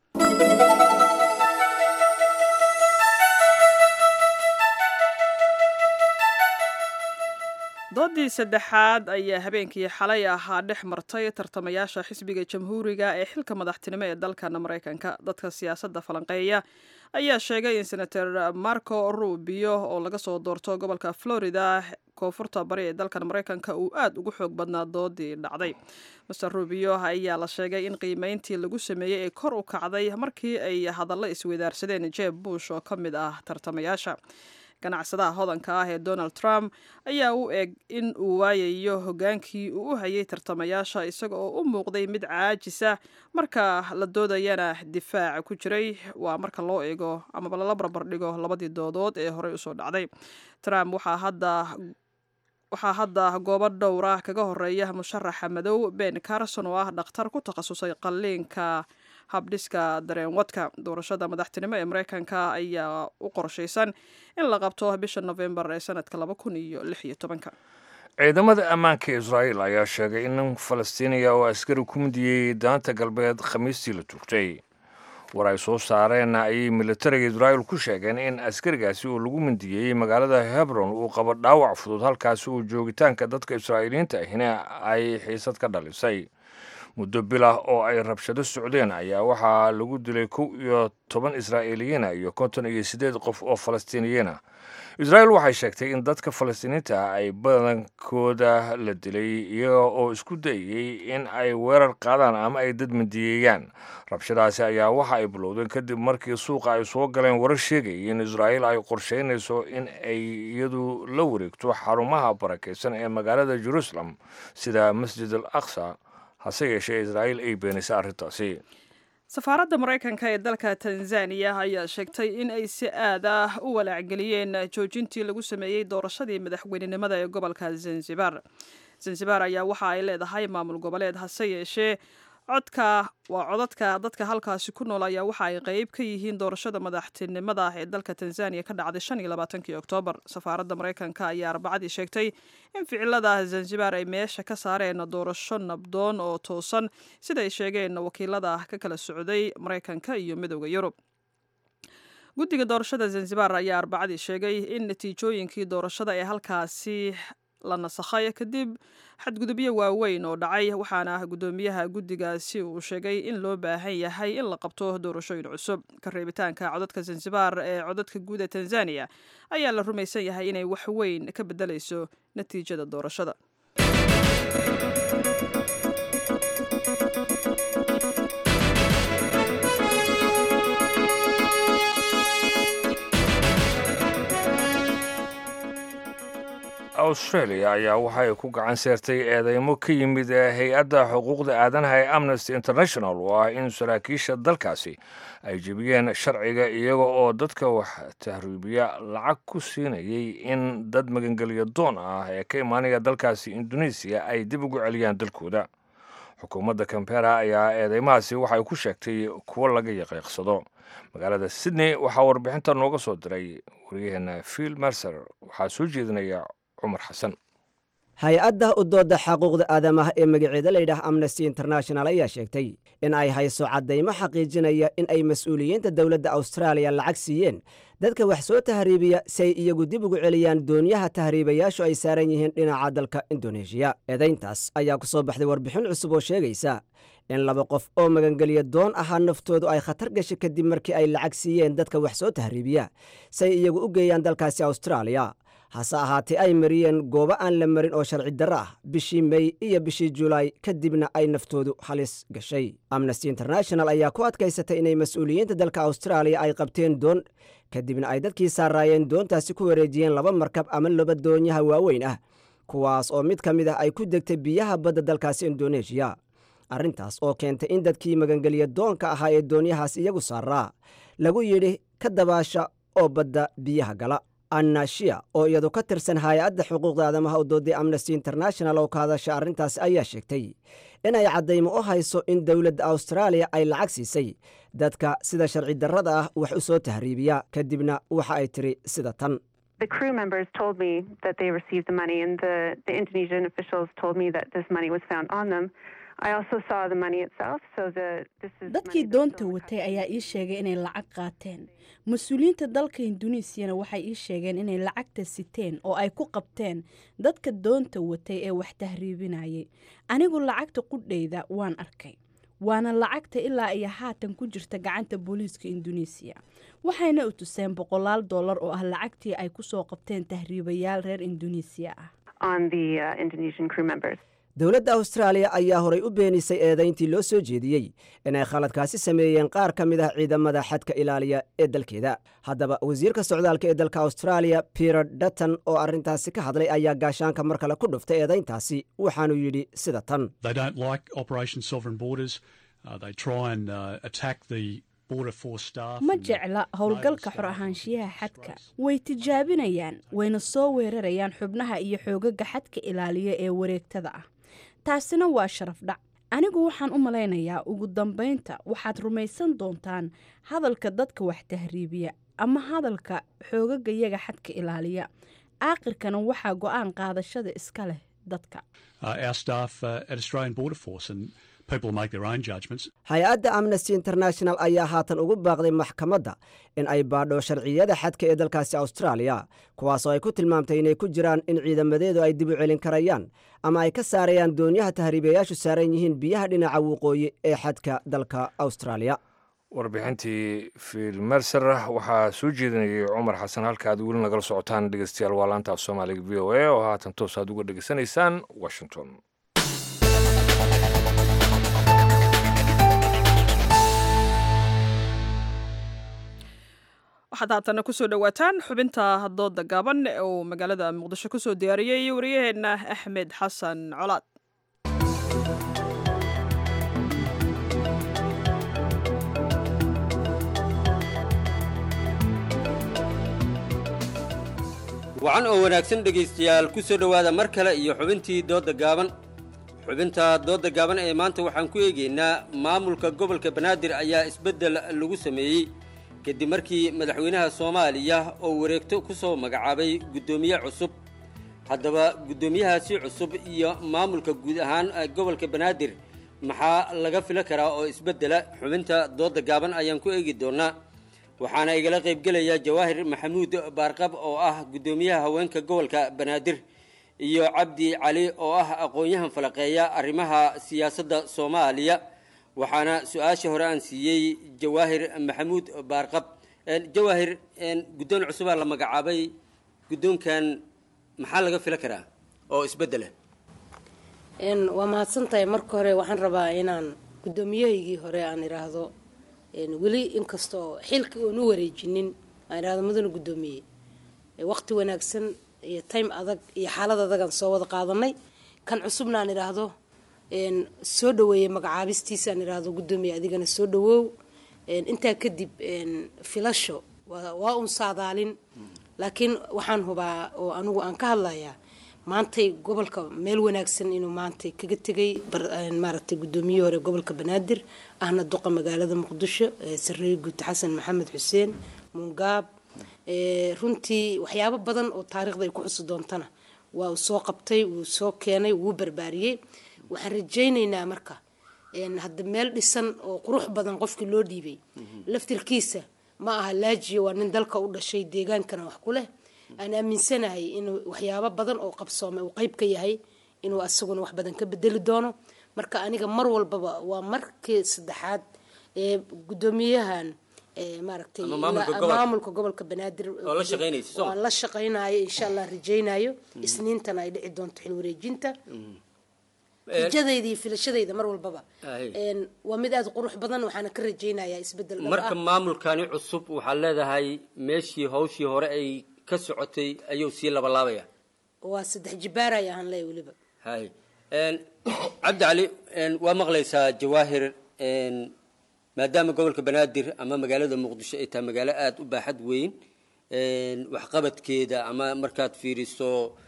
Speaker 1: doodii saddexaad ayaa habeenkii xalay ahaa dhex martay tartamayaasha xisbiga jamhuuriga ee xilka madaxtinimo ee dalkan maraykanka dadka siyaasadda falanqeeya ayaa sheegay in senator marco rubio oo laga soo doorto gobolka florida koonfurta bari ee dalkan maraykanka uu aad ugu xoog badnaa doodii dhacday master rubio ayaa la sheegay in qiimeyntii lagu sameeyey ay kor u kacday markii ay hadallo isweydaarsadeen jeb bush oo ka mid ah tartamayaasha ganacsadaha hodanka ah ee donald trump ayaa u eg in uu waayayo hogaankii uu u hayay tartamayaasha isaga oo u muuqday mid caajisa marka la doodayana difaac ku jiray waa marka loo eego amaba lala barbardhigo labadii doodood ee horey usoo dhacday trump waxaa hadda waxaa hadda goobo dhowra kaga horeeya musharaxa madow ben carson oo ah dhakhtar ku takhasusay qalliinka habdhiska dareenwadka doorashada madaxtinimo ee mareykanka ayaa u qorshaysan in la qabto bisha novembar ee sanadka laba kun iyo lix iyo tobanka
Speaker 2: ciidamada ammaanka israa'iil ayaa sheegay in nin falastiiniya oo askari ku midiyey daanta galbeed khamiistii la tuugtay war ay soo saareen ayay militariga israa'iil ku sheegeen in askarigaasi oo lagu mindiyey magaalada hebron uu qabo dhaawac fudud halkaasi uu joogitaanka dadka israa'iiliyiinta ahina ay xiisad ka dhalisay muddo bilah oo ay rabshado socdeen ayaa waxaa lagu dilay kow iyo toban israa'iiliyiina iyo konton iyo siddeed qof oo falastiiniyiina israa'iil waxay sheegtay in dadka falastiiniinta ah ay badankooda la dilay iyaga oo isku dayey in ay weerar qaadaan ama ay dad mindiyeeyaan rabshadaasi ayaa waxa ay bilowdeen kadib markii suuqa ay soo galeen warar sheegayay in israa'iil ay qorsheynayso in ay iyadu la wareegto xarumaha barakaysan ee magaalada jeruusalem sida masjid al aqsa hase yeeshee israa'iil ay beenisay arrintaasi
Speaker 1: safaaradda maraykanka ee dalka tanzaniya ayaa sheegtay in ay si aad ah u walaacgeliyeen joojintii lagu sameeyey doorashadii madaxweynenimada ee gobolka zanzibar zanzibar ayaa waxa ay leedahay maamul goboleed hase yeeshee codka waa codadka dadka halkaasi ku nool ayaa waxa ay qeyb ka yihiin doorashada madaxtinimada ee dalka tanzaniya ka dhacday shan iyo labaatankii oktoobar safaaradda maraykanka ayaa arbacadii sheegtay in ficilada zanzibar ay meesha ka saareen doorasho nabdoon oo toosan sida ay sheegeen wakiilada ka kala socday maraykanka iyo midooda yurub guddiga doorashada zanzibar ayaa arbacadii sheegay in natiijooyinkii doorashada ee halkaasi la nasakhay kadib xadgudubyo waaweyn oo dhacay waxaana guddoomiyaha guddigaasi uu sheegay in loo baahan yahay in la qabto doorashooyin cusub ka reebitaanka codadka zanzibar ee codadka guud ee tanzaniya ayaa la rumaysan yahay inay wax weyn ka beddelayso natiijada doorashada
Speaker 2: australia ayaa waxay ku gacan seertay eedeymo ka yimid hay-adda xuquuqda aadanaha ee amnesty international oo ah in saraakiisha dalkaasi ay jebiyeen sharciga iyaga oo dadka wax tahriibiya lacag ku siinayay in dad magangelyo doon ah ee ka imaanaya dalkaasi indonesiya ay dib ugu celiyaan dalkooda xukuumadda cambera ayaa eedeymahaasi waxay ku sheegtay kuwo laga yaqiiqsado magaalada sydney waxaa warbixinta nooga soo diray waryaheena phil mercer waxaa soo jeedinaya cumar xasan
Speaker 15: hay-adda u dooda xaquuqda aadamaha ee magaceeda layidhaah amnesty international ayaa sheegtay in ay hayso caddaymo xaqiijinaya in ay mas-uuliyiinta dowladda austraaliya lacag siiyeen dadka wax soo tahriibiya si ay iyagu dib ugu celiyaan doonyaha tahriibayaashu ay saaran yihiin dhinaca dalka indoneeshiya eedayntaas ayaa ku soo baxday warbixin cusub oo sheegaysa in laba qof oo magangeliya doon ahaa naftoodu ay khatar gashay kadib markii ay lacag siiyeen dadka wax soo tahriibiya si ay iyagu u geeyaan dalkaasi austraaliya hase ahaatee ay mariyeen goobo aan la marin oo sharci darro ah bishii mey iyo bishii julaay kadibna ay naftoodu halis gashay amnesty international ayaa ku adkaysatay inay mas-uuliyiinta dalka austraaliya ay qabteen doon kadibna ay dadkii saaraayeen doontaasi ku wareejiyeen laba markab ama laba doonyaha waaweyn ah kuwaas oo mid ka mid ah ay ku degtay biyaha badda dalkaasi indoneeshiya arrintaas oo keentay in dadkii magangeliya doonka ahaa ee doonyahaas iyagu saaraa lagu yidhi ka dabaasha oo badda biyaha gala annashia oo iyadu ka tirsan hay-adda xuquuqda aadamaha u dooday amnesty international oo ka hadasha arrintaasi ayaa sheegtay inay caddaymo u hayso in dowladda austraaliya ay lacag siisay dadka sida sharci darrada ah wax u soo tahriibiya kadibna waxa ay tiri sida tan
Speaker 16: The crew members told me that they received the money, and the, the Indonesian officials told me that this money was found on them. I also saw the money itself, so the this is
Speaker 6: dadkii doonta watay ayaa ii sheegay inay lacag qaateen mas-uuliyiinta dalka induneesiyana waxay ii sheegeen inay lacagta siteen oo ay ku qabteen dadka doonta watay ee wax tahriibinayay anigu lacagta qudhayda waan arkay waana lacagta ilaa iyo haatan ku jirta gacanta booliiska induneesiya waxayna u tuseen boqolaal dollar oo ah lacagtii ay ku soo qabteen tahriibayaal reer induneesiya ah
Speaker 16: on the uh, Indonesian crew members.
Speaker 15: dowladda austraaliya ayaa horay u beenisay eedayntii loo soo jeediyey inay khaladkaasi sameeyeen qaar ka mid ah ciidamada xadka ilaaliya ee dalkeeda haddaba wasiirka socdaalka ee dalka austraaliya peter dutton oo arrintaasi ka hadlay ayaa gaashaanka mar kale ku dhuftay eedayntaasi waxaanuu yidhi sida tan
Speaker 17: They don't like Operation Sovereign Borders. Uh, they try and uh, attack the Border Force staff.
Speaker 6: ma
Speaker 17: and the
Speaker 6: jecla howlgalka xor ahaanshiyaha xadka way tijaabinayaan wayna soo weerarayaan xubnaha iyo xoogaga xadka ilaaliya ee wareegtada ah taasina waa sharaf dhac anigu waxaan u malaynayaa ugu dambaynta waxaad rumaysan doontaan hadalka dadka wax tahriibiya ama hadalka xoogaga xadka ilaaliya aakhirkana waxaa go-aan qaadashada iska leh dadka
Speaker 17: uh, our staff uh, at Australian Border Force, and people make their own judgments.
Speaker 15: hay-adda amnesty international ayaa haatan ugu baaqday maxkamadda in ay baadho sharciyada xadka ee dalkaasi austraaliya kuwaasoo ay ku tilmaamtay inay ku jiraan in ciidamadeedu ay dib u celin karayaan ama ay ka saarayaan doonyaha tahriibayaashu saaran yihiin biyaha dhinaca waqooyi ee xadka dalka austraaliya
Speaker 2: warbixintii fiil merser waxaa soo jeedinayay cumar xasan halka aad weli nagala socotaan dhegeystayaal waa laanta af soomaaliga v o a oo haatan toos aad uga dhegeysanaysaan washington
Speaker 1: waxaad haatana kusoo dhowaataan xubinta dooda gaaban ee uu magaalada muqdisho kusoo diyaariyey wariyaheenna axmed xasan colaad
Speaker 18: wacan oo wanaagsan dhegaystayaal ku soo dhowaada mar kale iyo xubintii doodda gaaban xubinta doodda gaaban ee maanta waxaan ku eegaynaa maamulka gobolka banaadir ayaa isbeddel lagu sameeyey kadib markii madaxweynaha soomaaliya oo wareegto ku soo magacaabay guddoomiye cusub haddaba guddoomiyahaasi cusub iyo maamulka guud ahaan gobolka banaadir maxaa laga fila karaa oo isbeddela xubinta doodda gaaban ayaan ku eegi doonaa waxaana igala qaybgelaya jawaahir maxamuud baarqab oo ah guddoomiyaha haweenka gobolka banaadir iyo cabdi cali oo ah aqoon-yahan falaqeeya arrimaha siyaasadda soomaaliya waxaana su-aasha hore aan siiyey jawaahir maxamuud baarqab jawaahir guddoon cusubaa la magacaabay guddoonkan maxaa laga fila karaa oo isbeddela
Speaker 19: waa mahadsantahay marka hore waxaan rabaa inaan guddoomiyahaygii hore aan idhaahdo weli inkastoo xilka oon u wareejinin aan idhahdo mudana guddoomiye waqti wanaagsan iyo time adag iyo xaalad adagaan soo wada qaadanay kan cusubna aan idhaahdo soo dhaweeyey magacaabistiisa aan idhaahdo guddoomiye adigana soo dhawoow intaa kadib filasho waa un saadaalin laakiin waxaan hubaa oo anigu aan ka hadlayaa maantay gobolka meel wanaagsan inuu maantay kaga tegay maaragtay guddoomiye hore gobolka banaadir ahna duqa magaalada muqdisho sareeye guute xasan maxamed xuseen mungaab runtii waxyaabo badan oo taariikhda ay ku xusi doontana waa uu soo qabtay wuu soo keenay wuu barbaariyey waxaan rajaynaynaa marka een, hadda meel dhisan oo qurux badan qofkii loo dhiibay laftirkiisa ma aha laajiyo waa nin dalka u dhashay deegaankana wax ku leh aan aaminsanahay inuu waxyaabo badan oo qabsoomay uu qayb ka yahay inuu asaguna wax badan ka bedeli doono marka aniga mar walbaba waa markii saddexaad ee guddoomiyahan ee maaragtay
Speaker 18: Ama maamulka
Speaker 19: la-
Speaker 18: gobolka.
Speaker 19: maamulka gobolka banaadir
Speaker 18: Oo la shaqaynaysa, soo ma?
Speaker 19: waan la shaqaynayo insha allah rajaynayo isniintana ay dhici doonto xil wareejinta rajadayda iyo filashadayda mar walbaba
Speaker 18: Ay.
Speaker 19: Een, waa mid aada u qurux badan waxaana ka rajaynayaa isbedel dhab
Speaker 18: marka
Speaker 19: ah.
Speaker 18: maamulkani cusub waxaad leedahay meeshii hawshii hore ay ka socotay ayuu sii labalaabaya
Speaker 19: waa saddex jibaaraya ahaan leeya weliba
Speaker 18: hay Een, cabdi cali een, waa maqlaysaa jawaahir een, maadaama gobolka banaadir ama magaalada muqdisho ay tahay magaalo aada u baaxad weyn een, waxqabadkeeda ama markaad fiiriso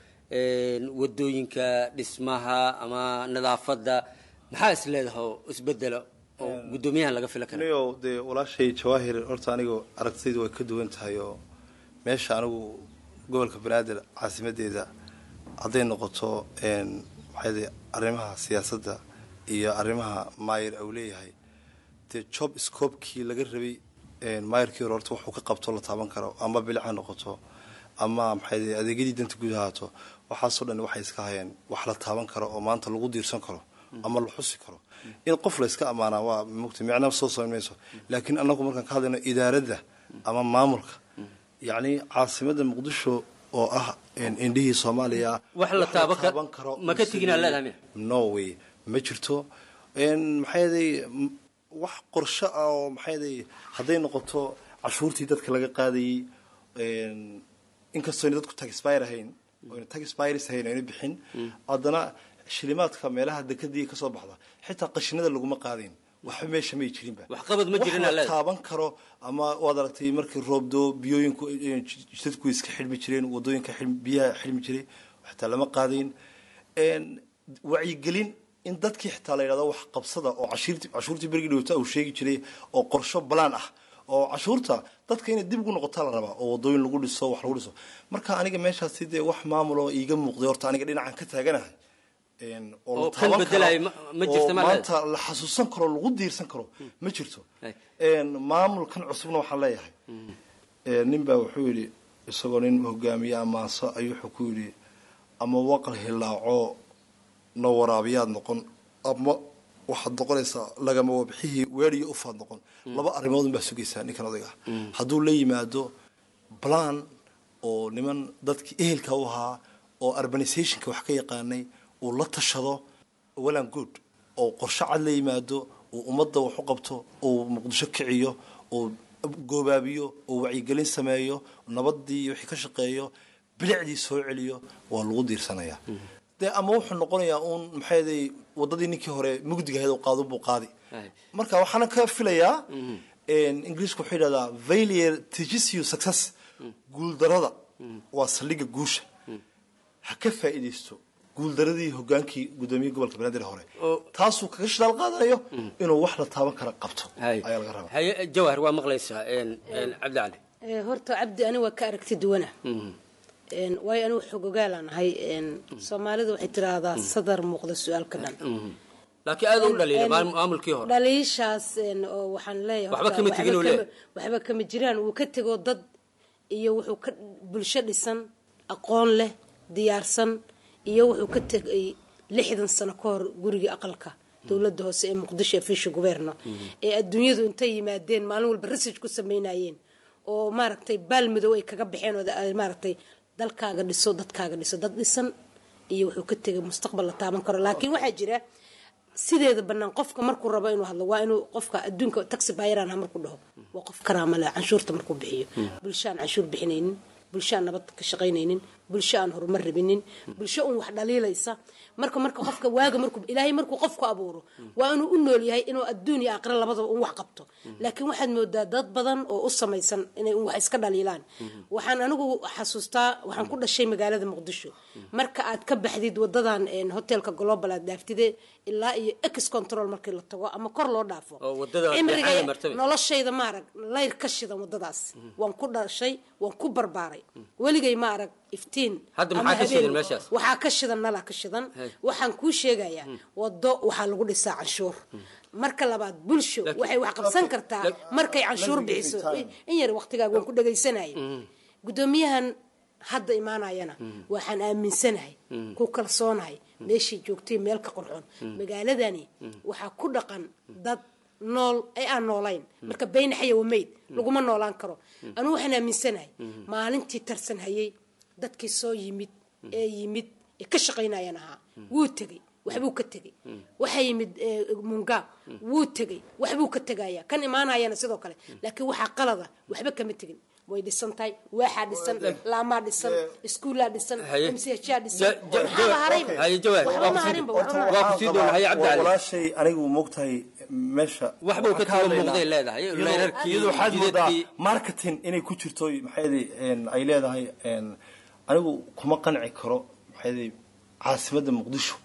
Speaker 18: een, wadooyinka dhismaha ama nadaafadda maxaa is leedahay oo isbedela oo guddoomiyahan laga fila kara
Speaker 20: anigo dee walaashay jawaahir horta anigu aragtidaydu way ka duwan tahay oo meesha anigu gobolka banaadir caasimadeeda hadday noqoto een, maxay dee arrimaha siyaasadda iyo arrimaha maayir uu leeyahay dee job scopekii laga rabay een, maayirkii hore horta wuxuu ka qabto la taaban karo ama bilic ha noqoto ama maxay dee adeegyadii danta guud ahaato waxaasoo dhan waxay iska hayeen wax la taaban karo oo maanta lagu diirsan karo ama la xusi karo in qof la iska ammaanaa waa mugta micna soo samayn mayso laakiin annagu markaan ka hadlayno idaaradda ama maamulka yacni caasimadda muqdisho oo ah een, indhihii soomaaliya
Speaker 18: wax la taaban karo ma ka teginaa leedahay miya
Speaker 20: no way ma jirto een, maxay yaday m- wax qorsho ah oo maxay yaday hadday noqoto cashuurtii dadka laga qaadayey een, inkastoo ayna dadku taxpire ahayn oyna taxpires ahayn ayna bixin haddana shilimaadka meelaha dekadii kasoo baxda xitaa qashinada laguma qaadayn waxba meesha may jirinba
Speaker 18: waxqabad ma jirin
Speaker 20: wax
Speaker 18: aa
Speaker 20: la
Speaker 18: leedahay
Speaker 20: taaban karo ama waad aragtay markii roobdo biyooyinku eh, jidadku iska xidhmi jireen wadooyinka xidhmi- biyaha xidhmi jiray xitaa lama qaadayn een, wacyigelin in dadkii xitaa la yidhahdo wax qabsada oo cashiirti cashuurtii berigi dhowta uu sheegi jiray oo qorsho balaan ah oo cashuurta dadka inay dib ugu noqotaa la rabaa oo wadooyin lagu dhiso wax lagu dhiso marka aniga meeshaasi dee wax maamul oo iiga muuqday horta aniga dhinacan ka taaganahay een, oo la
Speaker 18: oo kan
Speaker 20: taaban
Speaker 18: bedelaya
Speaker 20: karo,
Speaker 18: ma- ma jirta
Speaker 20: oo
Speaker 18: ma
Speaker 20: maanta la xasuusan karo lagu diirsan karo ma jirto een, maamulkan cusubna waxaan leeyahay een, nin baa wuxuu yidhi isagoo nin hogaamiye ammaanso ayuu wuxuu ku yidhi ama waqal hilaaco na waraabiyaad noqon ama waxaad noqonaysaa lagama wabxihii weeriyo ufaad noqon laba arrimood baa sugaysaa ninkan odayga ah hadduu la yimaado plan oo niman dadkii ehelka u ahaa oo urbanizationka wax ka yaqaanay uu la tashado walan good oo qorshe cad la yimaado uu ummadda wax u qabto uu muqdisho kiciyo uu goobaabiyo uu wacyigelin sameeyo nabadii iyo wixii ka shaqeeyo bilicdii soo celiyo waa lagu diirsanayaa dee ama wuxuu noqonayaa uun maxay ahaday wadadii ninkii hore mugdiga ahayd oo qaado buu qaadi marka waxaana ka filayaa ingiriisku wuxuu yidhahdaa failure teaches you success guuldarada waa saldhigga guusha ha ka faa'iidaysto guuldaradii hogaankii guddoomiye gobolka banaadir hore taasuu kaga shidaal qaadanayo inuu wax la taaban kara qabto ayaa laga rabaa
Speaker 18: haye jawhar waa maqlaysaa een, een, cabdi cali
Speaker 19: Ee, horta cabdi ani waa ka aragti duwana Een, waayo anigu xogogaalaan ahay een, soomaalidu waxay tiraahdaa sadar muuqda su-aalka dhan
Speaker 18: laakiin aad u dhaliila
Speaker 19: Een,
Speaker 18: maal- maamulkii hore
Speaker 19: dhaliishaas een, oo waxaan leeyahay
Speaker 18: Waxba
Speaker 19: horta
Speaker 18: kama
Speaker 19: waxba
Speaker 18: tegin uu
Speaker 19: kama-
Speaker 18: leeyahay.
Speaker 19: waxba kama jiraan wuu ka tegoo dad iyo wuxuu ka bulsho dhisan aqoon leh diyaarsan iyo wuxuu ka tegay lixdan sano ka hor gurigii aqalka dowladda hoose ee muqdisho ee fisha guberno ee adduunyadu intay yimaadeen maalin walba research ku sameynayeen oo maaragtay baal madow ay kaga baxeen oo ay maaragtay dalkaaga dhiso dadkaaga dhiso dad dhisan iyo wuxuu ka tegay mustaqbal la taaban karo laakiin waxaa jira sideeda banaan qofka markuu rabo inuu hadlo waa inuu qofka adduunka taxi bayaran ha markuu dhaho waa qof karaama leh canshuurta markuu bixiyo bulsho aan canshuur bixinaynin bulsho aan nabad ka shaqaynaynin bulsho aan horumar rabinin bulsho un wax dhaliilaysa marka marka qofka waaga markuu ilaahay markuu qofku abuuro waa inuu u nool yahay inuu adduun iyo aakhira labadaba un wax qabto laakiin waxaad moodaa dad badan oo u samaysan inay un wax iska dhaliilaan waxaan anigu xasuustaa waxaan ku dhashay magaalada muqdisho marka aad ka baxdid wadadan een, hotelka global aad dhaaftide ilaa iyo ex control markii la tago ama kor loo dhaafo
Speaker 18: oo wadada
Speaker 19: cimriga
Speaker 18: dhexaada martaba
Speaker 19: noloshayda maarag layr ka shidan wadadaas waan ku dhashay waan ku barbaaray maray weligay ma arag iftiin
Speaker 18: Hadda
Speaker 19: ama
Speaker 18: maxaa ka
Speaker 19: habeen.
Speaker 18: shidan meeshaas?
Speaker 19: waxaa ka shidan nala ka shidan
Speaker 18: Hey.
Speaker 19: waxaan kuu sheegayaa wado waxaa lagu dhisaa canshuur marka labaad bulsho waxay wax qabsan kartaa markay canshuur
Speaker 20: Let me give
Speaker 19: bixiso
Speaker 20: you time.
Speaker 19: in yar waqtigaaga waan ku dhagaysanaya gudoomiyahan hadda imaanayana waxaan aaminsanahay ku kalsoonahay meeshay joogtay meel ka qurxoon magaaladani waxaa ku dhaqan dad nool ay aan noolayn marka bayna xaya wamayd laguma noolaan karo anu waxaan aaminsanahay maalintii tarsan hayay dadkii soo yimid ee yimid ee ka shaqaynayan ahaa wuu tegey waxbuu ka tegey waxaa yimid eh, mungaab wuu tegey waxbuu ka tegaya kan imaanayana sidoo kale laakiin waxaa qalada waxba kama tegin way dhisan tahay waaxaa dhisan laamaa dhisan iskuulaa dhisan
Speaker 18: Haye.
Speaker 19: mshaa dhisan
Speaker 18: Ja- ja-
Speaker 19: waxba
Speaker 18: ja-
Speaker 19: harayba
Speaker 18: haye, jawaab.
Speaker 19: waxba
Speaker 18: Waa
Speaker 19: ma
Speaker 18: ku sii-
Speaker 19: harinba
Speaker 18: Horta
Speaker 19: waxba ma
Speaker 18: waa ku sii doona haye cabdi cali
Speaker 20: walaashay anigu moogtahay meesha
Speaker 18: Wax buu ka
Speaker 20: waxaan
Speaker 18: tago
Speaker 20: hadlaynaa.
Speaker 18: muuqday leedahay,
Speaker 20: Iyadoo-
Speaker 18: leerarkii,
Speaker 20: iyadoo waxaad moodaa
Speaker 18: jidadkii.
Speaker 20: marketing inay ku jirto maxaydi ay leedahay een, anigu kuma qanci karo maxaydi caasimadda muqdisho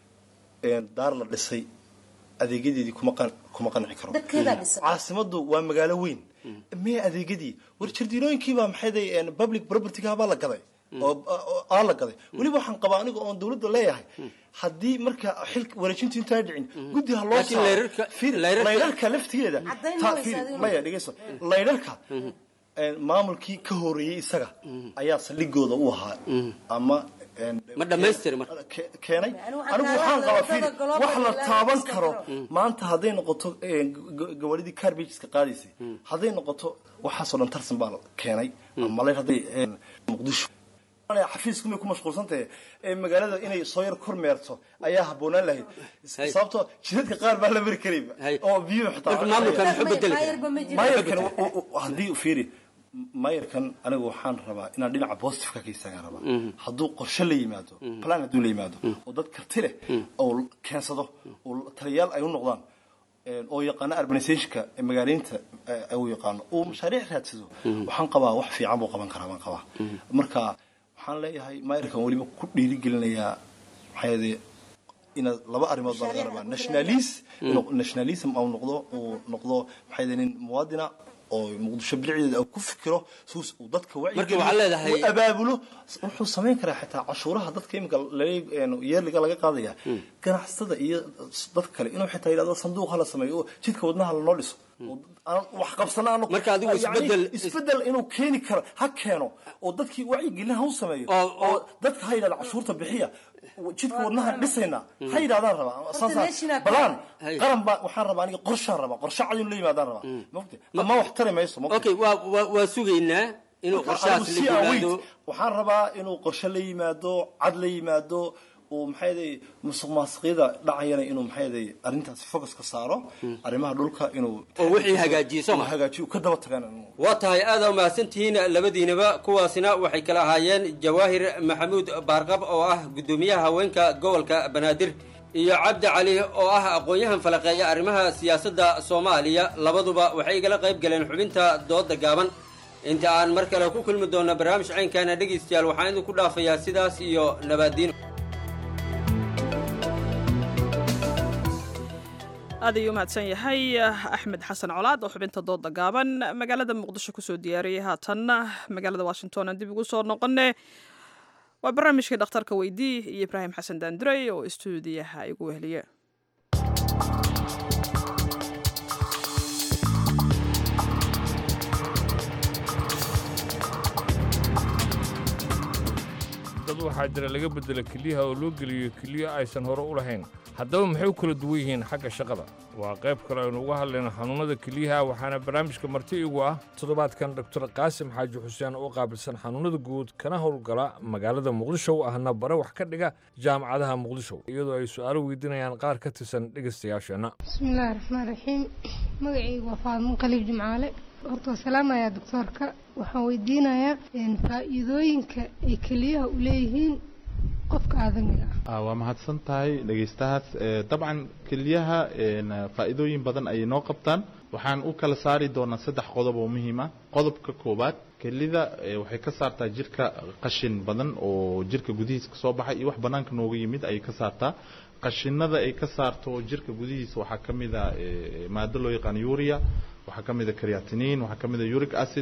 Speaker 20: een, daar la dhisay adeegyadeedii kuma qan- kuma qanci karo
Speaker 19: dadkeedaa dhisan
Speaker 20: caasimaddu waa magaalo weyn mee adeegyadii war jardiinooyinkiibaa maxayday een, public propertygaabaa la gaday oo oo- aa la gaday weliba waxaan qabaa aniga oon dawladda leeyahay haddii marka xil wareejintu intaa dhicin guddi ha loo
Speaker 18: Laakiin
Speaker 20: saaro.
Speaker 18: layrarka-
Speaker 20: Fiir,
Speaker 18: layrarka-
Speaker 20: layrarka laftigeeda
Speaker 19: Caddayn
Speaker 20: Ta-
Speaker 19: ma
Speaker 20: fiir,
Speaker 19: weysa adiga
Speaker 20: maya dhegeyso layrarka een, maamulkii ka horeeyey isaga ayaa saldhigooda u ahaa ama een,
Speaker 18: ma dhammaystiri marka
Speaker 20: ke- keenay
Speaker 19: Anigu waxaan
Speaker 20: anigu
Speaker 19: kaaga
Speaker 20: waxaan
Speaker 19: hadlaa
Speaker 20: qabaa fiir
Speaker 19: wadada global
Speaker 20: wax la
Speaker 19: ilaa
Speaker 20: taaban
Speaker 19: iska
Speaker 20: karo
Speaker 19: karo.
Speaker 20: maanta hadday noqoto een, ga- gawaridii carbageska qaadaysay hadday noqoto waxaasoo dhan tarsan baa la keenay ama layr hadday een, muqdisho xafiisku may ku mashquulsantahay ee magaalada inay soo yar kormeerto ayaa habboonaan lahayd sababtoo jidadka qaar baa la mari karayba oo biyuhu xitaa
Speaker 18: Marka maamulkan muxuu bedeli karaa?
Speaker 20: maayarkan u- u- u- haddii u fiiri maayarkan anigu waxaan rabaa inaan dhinaca positiveka ka istaagaan rabaa hadduu qorshe la yimaado plan hadduu la yimaado oo dad karti leh oo keensado oo taliyaal ay u noqdaan een, oo yaqaano urbanizationka ee magaaleynta ee, uu yaqaano uu mashaariic raadsado waxaan qabaa wax fiican buu qaban karaa baan qabaa marka waxaan leeyahay maayarkan weliba ku dhiirigelinayaa maxaa yeelay inaad laba arrimood baa laga rabaa nationalis inuu nationalism au noqdo uu noqdo maxaa yeelay nin muwaadina oo muqdisho bilicdeeda uu ku fikiro suus uu dadka
Speaker 18: Marka waxaad leedahay-
Speaker 20: uu abaabulo wuxuu samayn karaa xitaa cashuuraha dadka imika yeerliga laga qaadaya ganacsatada iyo dad kale inuu xitaa yidhahdo sanduuq hala sameeyo oo jidka wadnaha lanoo dhiso oo aan wax qabsana aan
Speaker 18: Marka adigu
Speaker 20: Yani
Speaker 18: isbeddel-
Speaker 20: isbeddel inuu keeni karo ha keeno oo dadkii wacyigelin ha u sameeyo oo dadka ha yidhahdo cashuurta bixiya jidka wadnaha dhisayna ha yidhahdaan rabaa saasa
Speaker 19: meeshina-
Speaker 20: balaan
Speaker 18: Hay.
Speaker 20: qaran baa waxaan rabaa aniga qorshaan rabaa qorshe cad inuu la yimaadaan rabaa mogta ama wax tari mayso mogta
Speaker 18: okay waa waa- waa sugaynaa inuu qorshahaas la
Speaker 20: Anigu si aan
Speaker 18: yimaado
Speaker 20: wait, waxaan rabaa inuu qorshe la yimaado cad la yimaado uu maxayday musuq maasuqyada dhacayana inuu maxayday arrintaasi focus ka saaro arrimaha dhulka inuu
Speaker 18: oo wixii hagaajiyo soo ma
Speaker 20: uu hagaajiyo ka daba tagaan
Speaker 18: waa tahay aada umahadsantihiin labadiinaba kuwaasina waxay kala ahaayeen jawaahir maxamuud baarqab oo ah guddoomiyaha haweenka gobolka banaadir iyo cabdi cali oo ah aqoon-yahan falaqeeya arrimaha siyaasadda soomaaliya labaduba waxay igala qayb galeen xubinta dooda gaaban inta aan mar kale ku kulmi doona barnaamij caynkaana dhegaystayaal waxaan idinku dhaafayaa sidaas iyo nabaadiin
Speaker 1: aad ayuu umahadsan yahay axmed xasan colaad oo xubinta dooda gaaban magaalada muqdisho kusoo diyaariyey haatanna magaalada washington aan dib ugu soo noqone waa barnaamijkii dhakhtarka weydii iyo ibraahim xasan daanduray oo istuudiyaha igu wehliye
Speaker 2: dad waxaa jira laga beddelo keliyaha oo loo geliyo keliyo aysan hore u lahayn haddaba maxay u kala duwan yihiin xagga shaqada waa qayb kale aynu uga hadlayno xanuunnada keliyaha waxaana barnaamijka marti igu ah toddobaadkan doktor qaasim xaaji xuseen oo qaabilsan xanuunnada guud kana howlgala magaalada muqdisho ahna bare wax ka dhiga jaamacadaha muqdisho iyadoo ay su'aalo weydiinayaan qaar ka tirsan dhegaystayaasheenna
Speaker 21: bismillaahi raxmaan raxiim magacaygu waa faadmo qaliib jimcaale horta waa salaamayaa doctoorka waxaan weydiinayaa faa'iidooyinka ay keliyaha u leeyihiin qofka aadamiga ah
Speaker 22: Ah, waa mahadsan tahay dhegaystahaas Eh, dabcan keliyaha een, faa'iidooyin badan ayay noo qabtaan waxaan u kala saari doonaa saddex qodob oo muhiim ah qodobka koowaad kelida eh, waxay ka saartaa jirka qashin badan oo jirka gudihiisa kasoo baxay iyo wax banaanka nooga yimid ayay ka saartaa qashinada ay ka saarto jirka gudihiisa waxaa ka mid a eh, maado loo yaqaan uria waxaa ka mid a creatinine waxaa ka mid a uric acid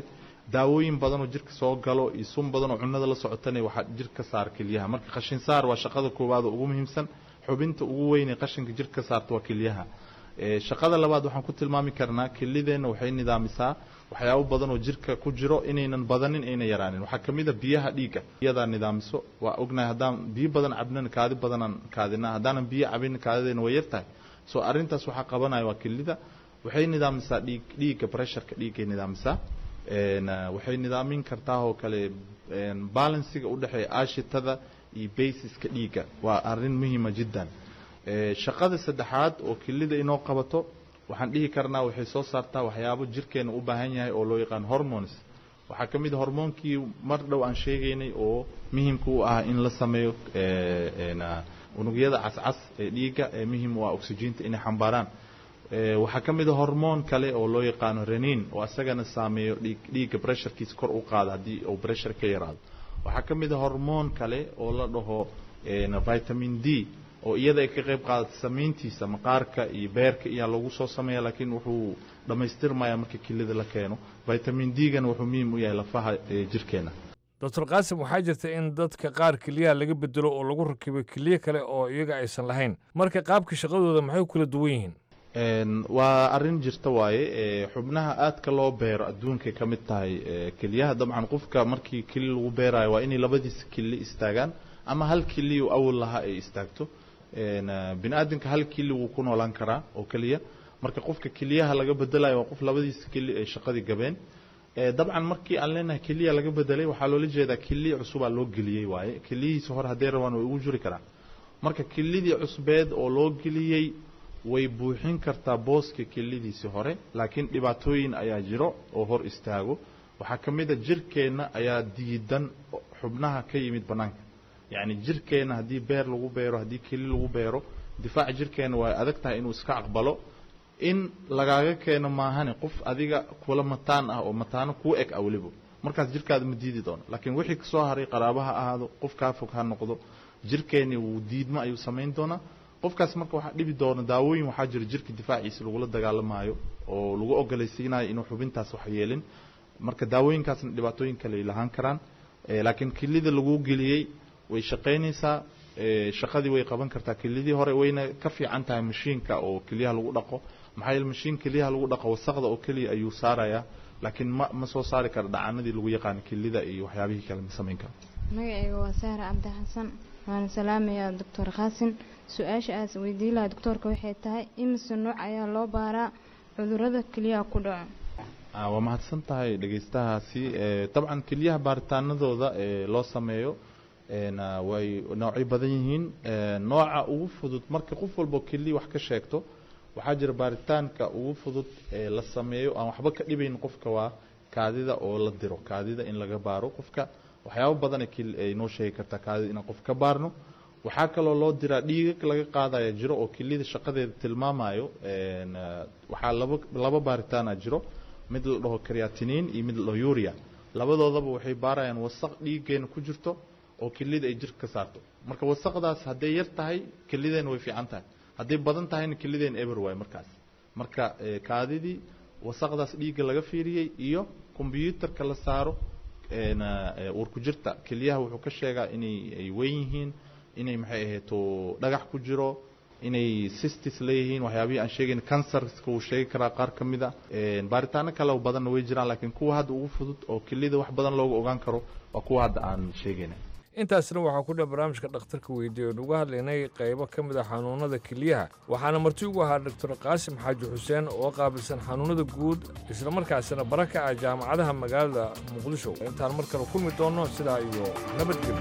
Speaker 22: daawooyin badan oo jirka soo galo iyo sun badan oo cunnada la socotana waxaa jirka ka saara kelyaha marka qashin saar waa shaqada koowaad oo ugu muhiimsan xubinta ugu weyn ee qashinka jirka ka saarta waa kelyaha Ee, shaqada labaad waxaan ku tilmaami karnaa kelideenna waxay nidaamisaa waxyaabo badan oo jirka ku jiro inaynan badanin ayna yaraanin waxaa ka mid a biyaha dhiigga iyadaa nidaamiso waa ognahay haddaan biyo badan cabnana kaadi badanaan kaadina haddaanan biyo cabin kaadideena way yar tahay so arrintaas waxaa qabanaya waa kelida waxay nidaamisaa dhiig dhiigga pressureka dhiiggay nidaamisaa Een, ah, waxay nidaamin kartaa oo kale een, balansiga u dhexeeya aashitada iyo basiska dhiigga waa arrin muhiima jiddan Ee, shaqada saddexaad oo kelida inoo qabato waxaan dhihi karnaa waxay soo saartaa waxyaabo jirkeena u baahan yahay oo loo yaqaan hormones waxaa ka mid a hormoonkii mar dhow aan sheegaynay oo muhiimka u ah in la sameeyo ee, een, ah, unugyada cascas ee dhiigga ee muhiim u ah oxygeenta inay xambaaraan Ee, waxaa ka mid a hormoon kale oo loo yaqaano renin oo asagana saameeyo dhiig dhiigga pressurekiisa kor u qaada haddii uu pressure ka yaraado waxaa ka mid a hormoon kale oo la dhaho een, vitamin d oo iyada ay ka qayb qaadato samayntiisa maqaarka iyo beerka iyaa lagu soo sameeya laakiin wuxuu dhammaystirmaya marka kelida la keeno vitamin d-gana wuxuu muhiim u yahay lafaha ee jirkeena
Speaker 2: doctor qaasim waxaa jirta in dadka qaar keliyaha laga bedelo oo lagu rakibo keliya kale oo iyaga aysan lahayn marka qaabka shaqadooda maxay u kala duwan yihiin
Speaker 22: Een, waa arrin jirta waaye ee, xubnaha aadka loo beero adduunkay ka mid tahay ee, kelyaha dabcan qofka markii keli lagu beerayo waa inay labadiisa keli istaagaan ama hal keli uu awal lahaa ay istaagto Een, ah, bini aadamka hal keli wuu ku noolaan karaa oo keliya marka qofka keliyaha laga bedelayo waa qof labadiisa keli ay shaqadii gabeen Ee, dabcan markii aan leenahay keliya laga bedelay waxaa loola jeedaa keliya cusubaa loo geliyey waaye keliyihiisa hore hadday rabaan way ugu jiri karaan marka kelidii cusbeed oo loo geliyey way buuxin kartaa booska kelidiisii hore laakiin dhibaatooyin ayaa jiro oo hor istaago waxaa ka mid a jirkeenna ayaa diidan xubnaha ka yimid bannaanka yacni jirkeenna haddii beer lagu beero haddii keli lagu beero difaaca jirkeenna waa adag tahay inuu iska aqbalo in lagaaga keeno maahane qof adiga kula mataan ah oo mataano kuu eg ah weliba markaas jirkaada ma diidi doono laakiin wixii kasoo haray qaraaba ha ahaado qof kaa fog ha noqdo jirkeenni wuu diidmo ayuu samayn doonaa qofkaas marka waxaa dhibi doona daawooyin waxaa jira jirka difaaciisa lagula dagaalamaayo oo lagu ogolaysiinayo inuu xubintaas wax yeelin marka daawooyinkaasna dhibaatooyin kale ay lahaan karaan Eh, laakiin kelida lagu geliyey way shaqaynaysaa eh, shaqadii way qaban kartaa kelidii hore wayna ka fiican tahay mashiinka oo keliyaha lagu dhaqo maxaa yeele mashiin keliyaha lagu dhaqo wasaqda oo keliya ayuu saarayaa laakiin ma ma soo saari kara dhacanadii lagu yaqaano kelida iyo waxyaabihii kale ma samayn karo
Speaker 4: magacayga waa sahra cabdi xasan waana salaamayaa doctor qaasin su-aasha aas weydiin lahaa doctoorka waxay tahay imise nooc ayaa loo baaraa cudurada keliyaha ku dhaco
Speaker 22: Ah, waa mahadsan tahay dhegeystahaasi Eh, dabcan keliyaha baaritaanadooda ee loo sameeyo een, ah, way noocyo badan yihiin Eh, nooca ugu fudud marka qof walbo keliya wax ka sheegto waxaa jira baaritaanka ugu fudud ee la sameeyo aan waxba ka dhibayn qofka waa kaadida oo la diro kaadida in laga baaro qofka waxyaabo badan ay keli- ay noo sheegi kartaa kaadida inaan qof ka baarno waxaa kaloo loo diraa dhiigag laga qaadaya jiro oo keliyada shaqadeeda tilmaamayo een, ah, waxaa laba laba baaritaana jiro mid la dhaho creatinine iyo mid la dhaho urea labadoodaba waxay baarayaan wasaq dhiiggeena ku jirto oo kelida ay jirka ka saarto marka wasaqdaas hadday yar tahay kelideena way fiican tahay hadday badan tahayna kelideena eber waay markaas marka eh, kaadidii wasaqdaas dhiigga laga fiiriyey iyo kombyuutarka la saaro een, eh, uurku jirta keliyaha wuxuu ka sheegaa inay ay weyn yihiin inay maxay ahayto dhagax ku jiro inay sistis leeyihiin waxyaabihii aan sheegayn cancerska wuu sheegi karaa qaar ka mid a Een, baaritaano kale oo badanna way jiraan laakiin kuwa hadda ugu fudud oo kelida wax badan looga ogaan karo waa kuwa hadda aan sheegayna
Speaker 2: intaasna waxaa ku dhan barnaamijka dhakhtarka weydiiye oon uga hadlaynay qaybo ka mid a xanuunada keliyaha waxaana marti ugu ahaa doctor qaasim xaaji xuseen oo qaabilsan xanuunada guud islamarkaasina bara ka ah jaamacadaha magaalada muqdisho intaan mar kale kulmi doonno sidaa iyo nabadgelyo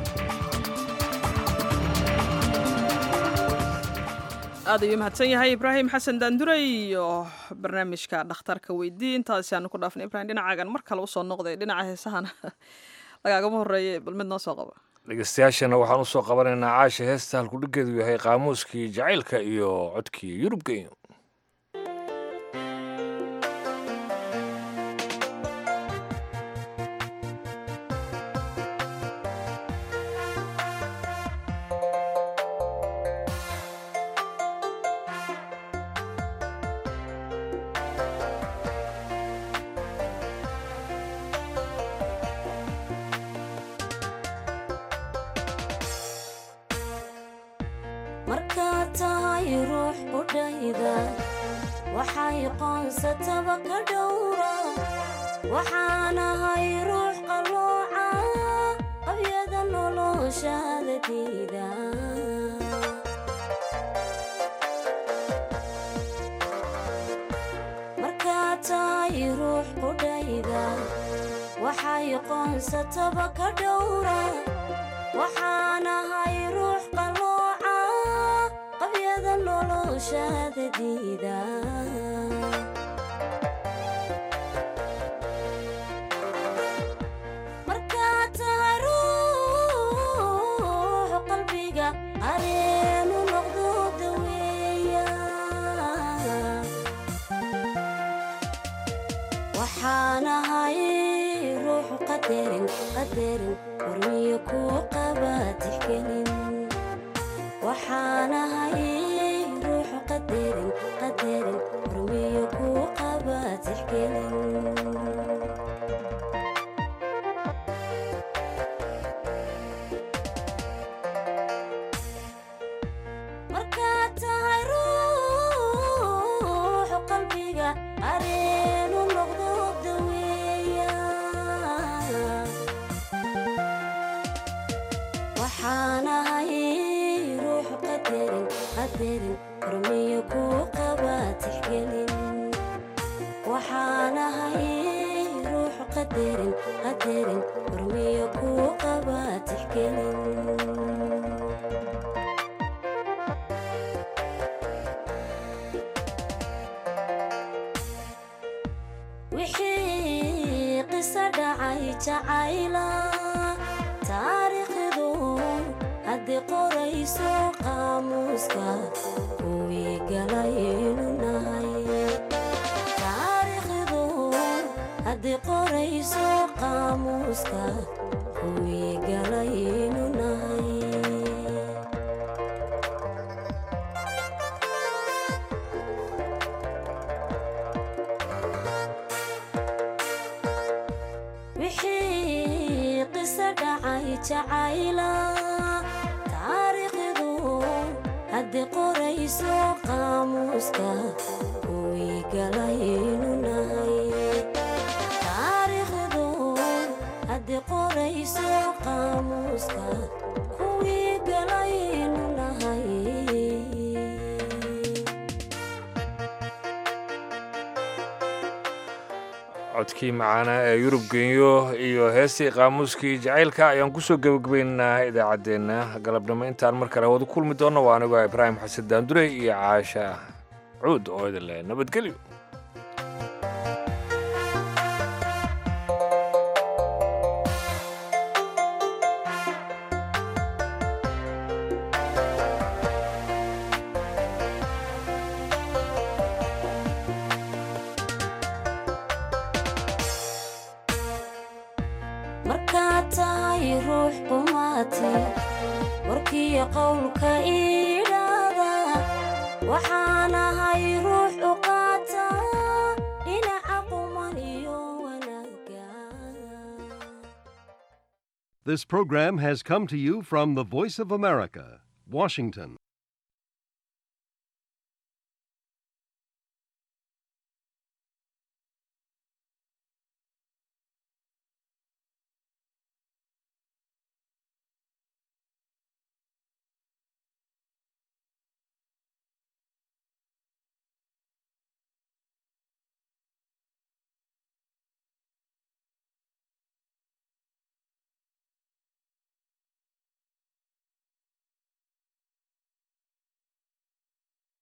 Speaker 1: aad ayuu mahadsan yahay ibraahim xasan daanduray iyo barnaamijka dhakhtarka weydii intaasi aanu ku dhaafnay ibrahim dhinacaagan mar kale usoo noqday dhinaca heesahana lagaagama horeeye bal mid noo soo qaba
Speaker 2: dhegeystayaashana waxaan u soo qabanaynaa caasha heesta halkudhigeedu yahay qaamuuskii jacaylka iyo codkii yurubka iyo
Speaker 5: Thank
Speaker 3: qudhayda waxay qoonsataba ka dhowra waxaanahay ruux qalooca qabyada noloshaada diida markaad tahay ruux qudhayda waxay qoonsataba ka dhowra waxaanahay ruux qalooca qabyada noloshaada diida markaad tahay ruux qalbiga areenu noqdo daweeya waxaanahay ruux qadarin qadarin hormiyo kuu qaba tixgelin waxaanahay ruux qadarin qadarin hormiyo kuu qaba tixgelin markaad tahay ruux qalbiga areenu noqdo daweeya waxaanahay ruux qadarin qadarin hormiyo kuu qaba tixgelin waxaanahay ruux qadarin qadarin hormiyo kuu qaba tixgelin wixii qiso dhacay jacayla taariikhdu haddii qorayso qaamuuska kuwii galaynu nahay taariikhdu haddii qorayso qaamuuska kuwii galaynu nahay wixii qiso dhacay jacayla taariikhdu haddii qorayso qaamuuska kuwii galaynu nahay taariikhdu haddii qorayso qaamuuska kuwii galaynu nahay
Speaker 2: codkii macaana ee yurub genyo iyo heestii qaamuuskii jacaylka ayaan kusoo gebagabaynaynaa idaacaddeenna galabnimo intaan mar kale wada kulmi doonno waa anigoo ibraahim xasan daandure iyo caasha cuud oo idin leh nabadgelyo
Speaker 3: markaad tahay ruux qumaati warkiyo qowlka idhaada waxaanahay ruux u qaata dhinaca quman iyo wanaagga
Speaker 5: This program has come to you from the Voice of America, Washington.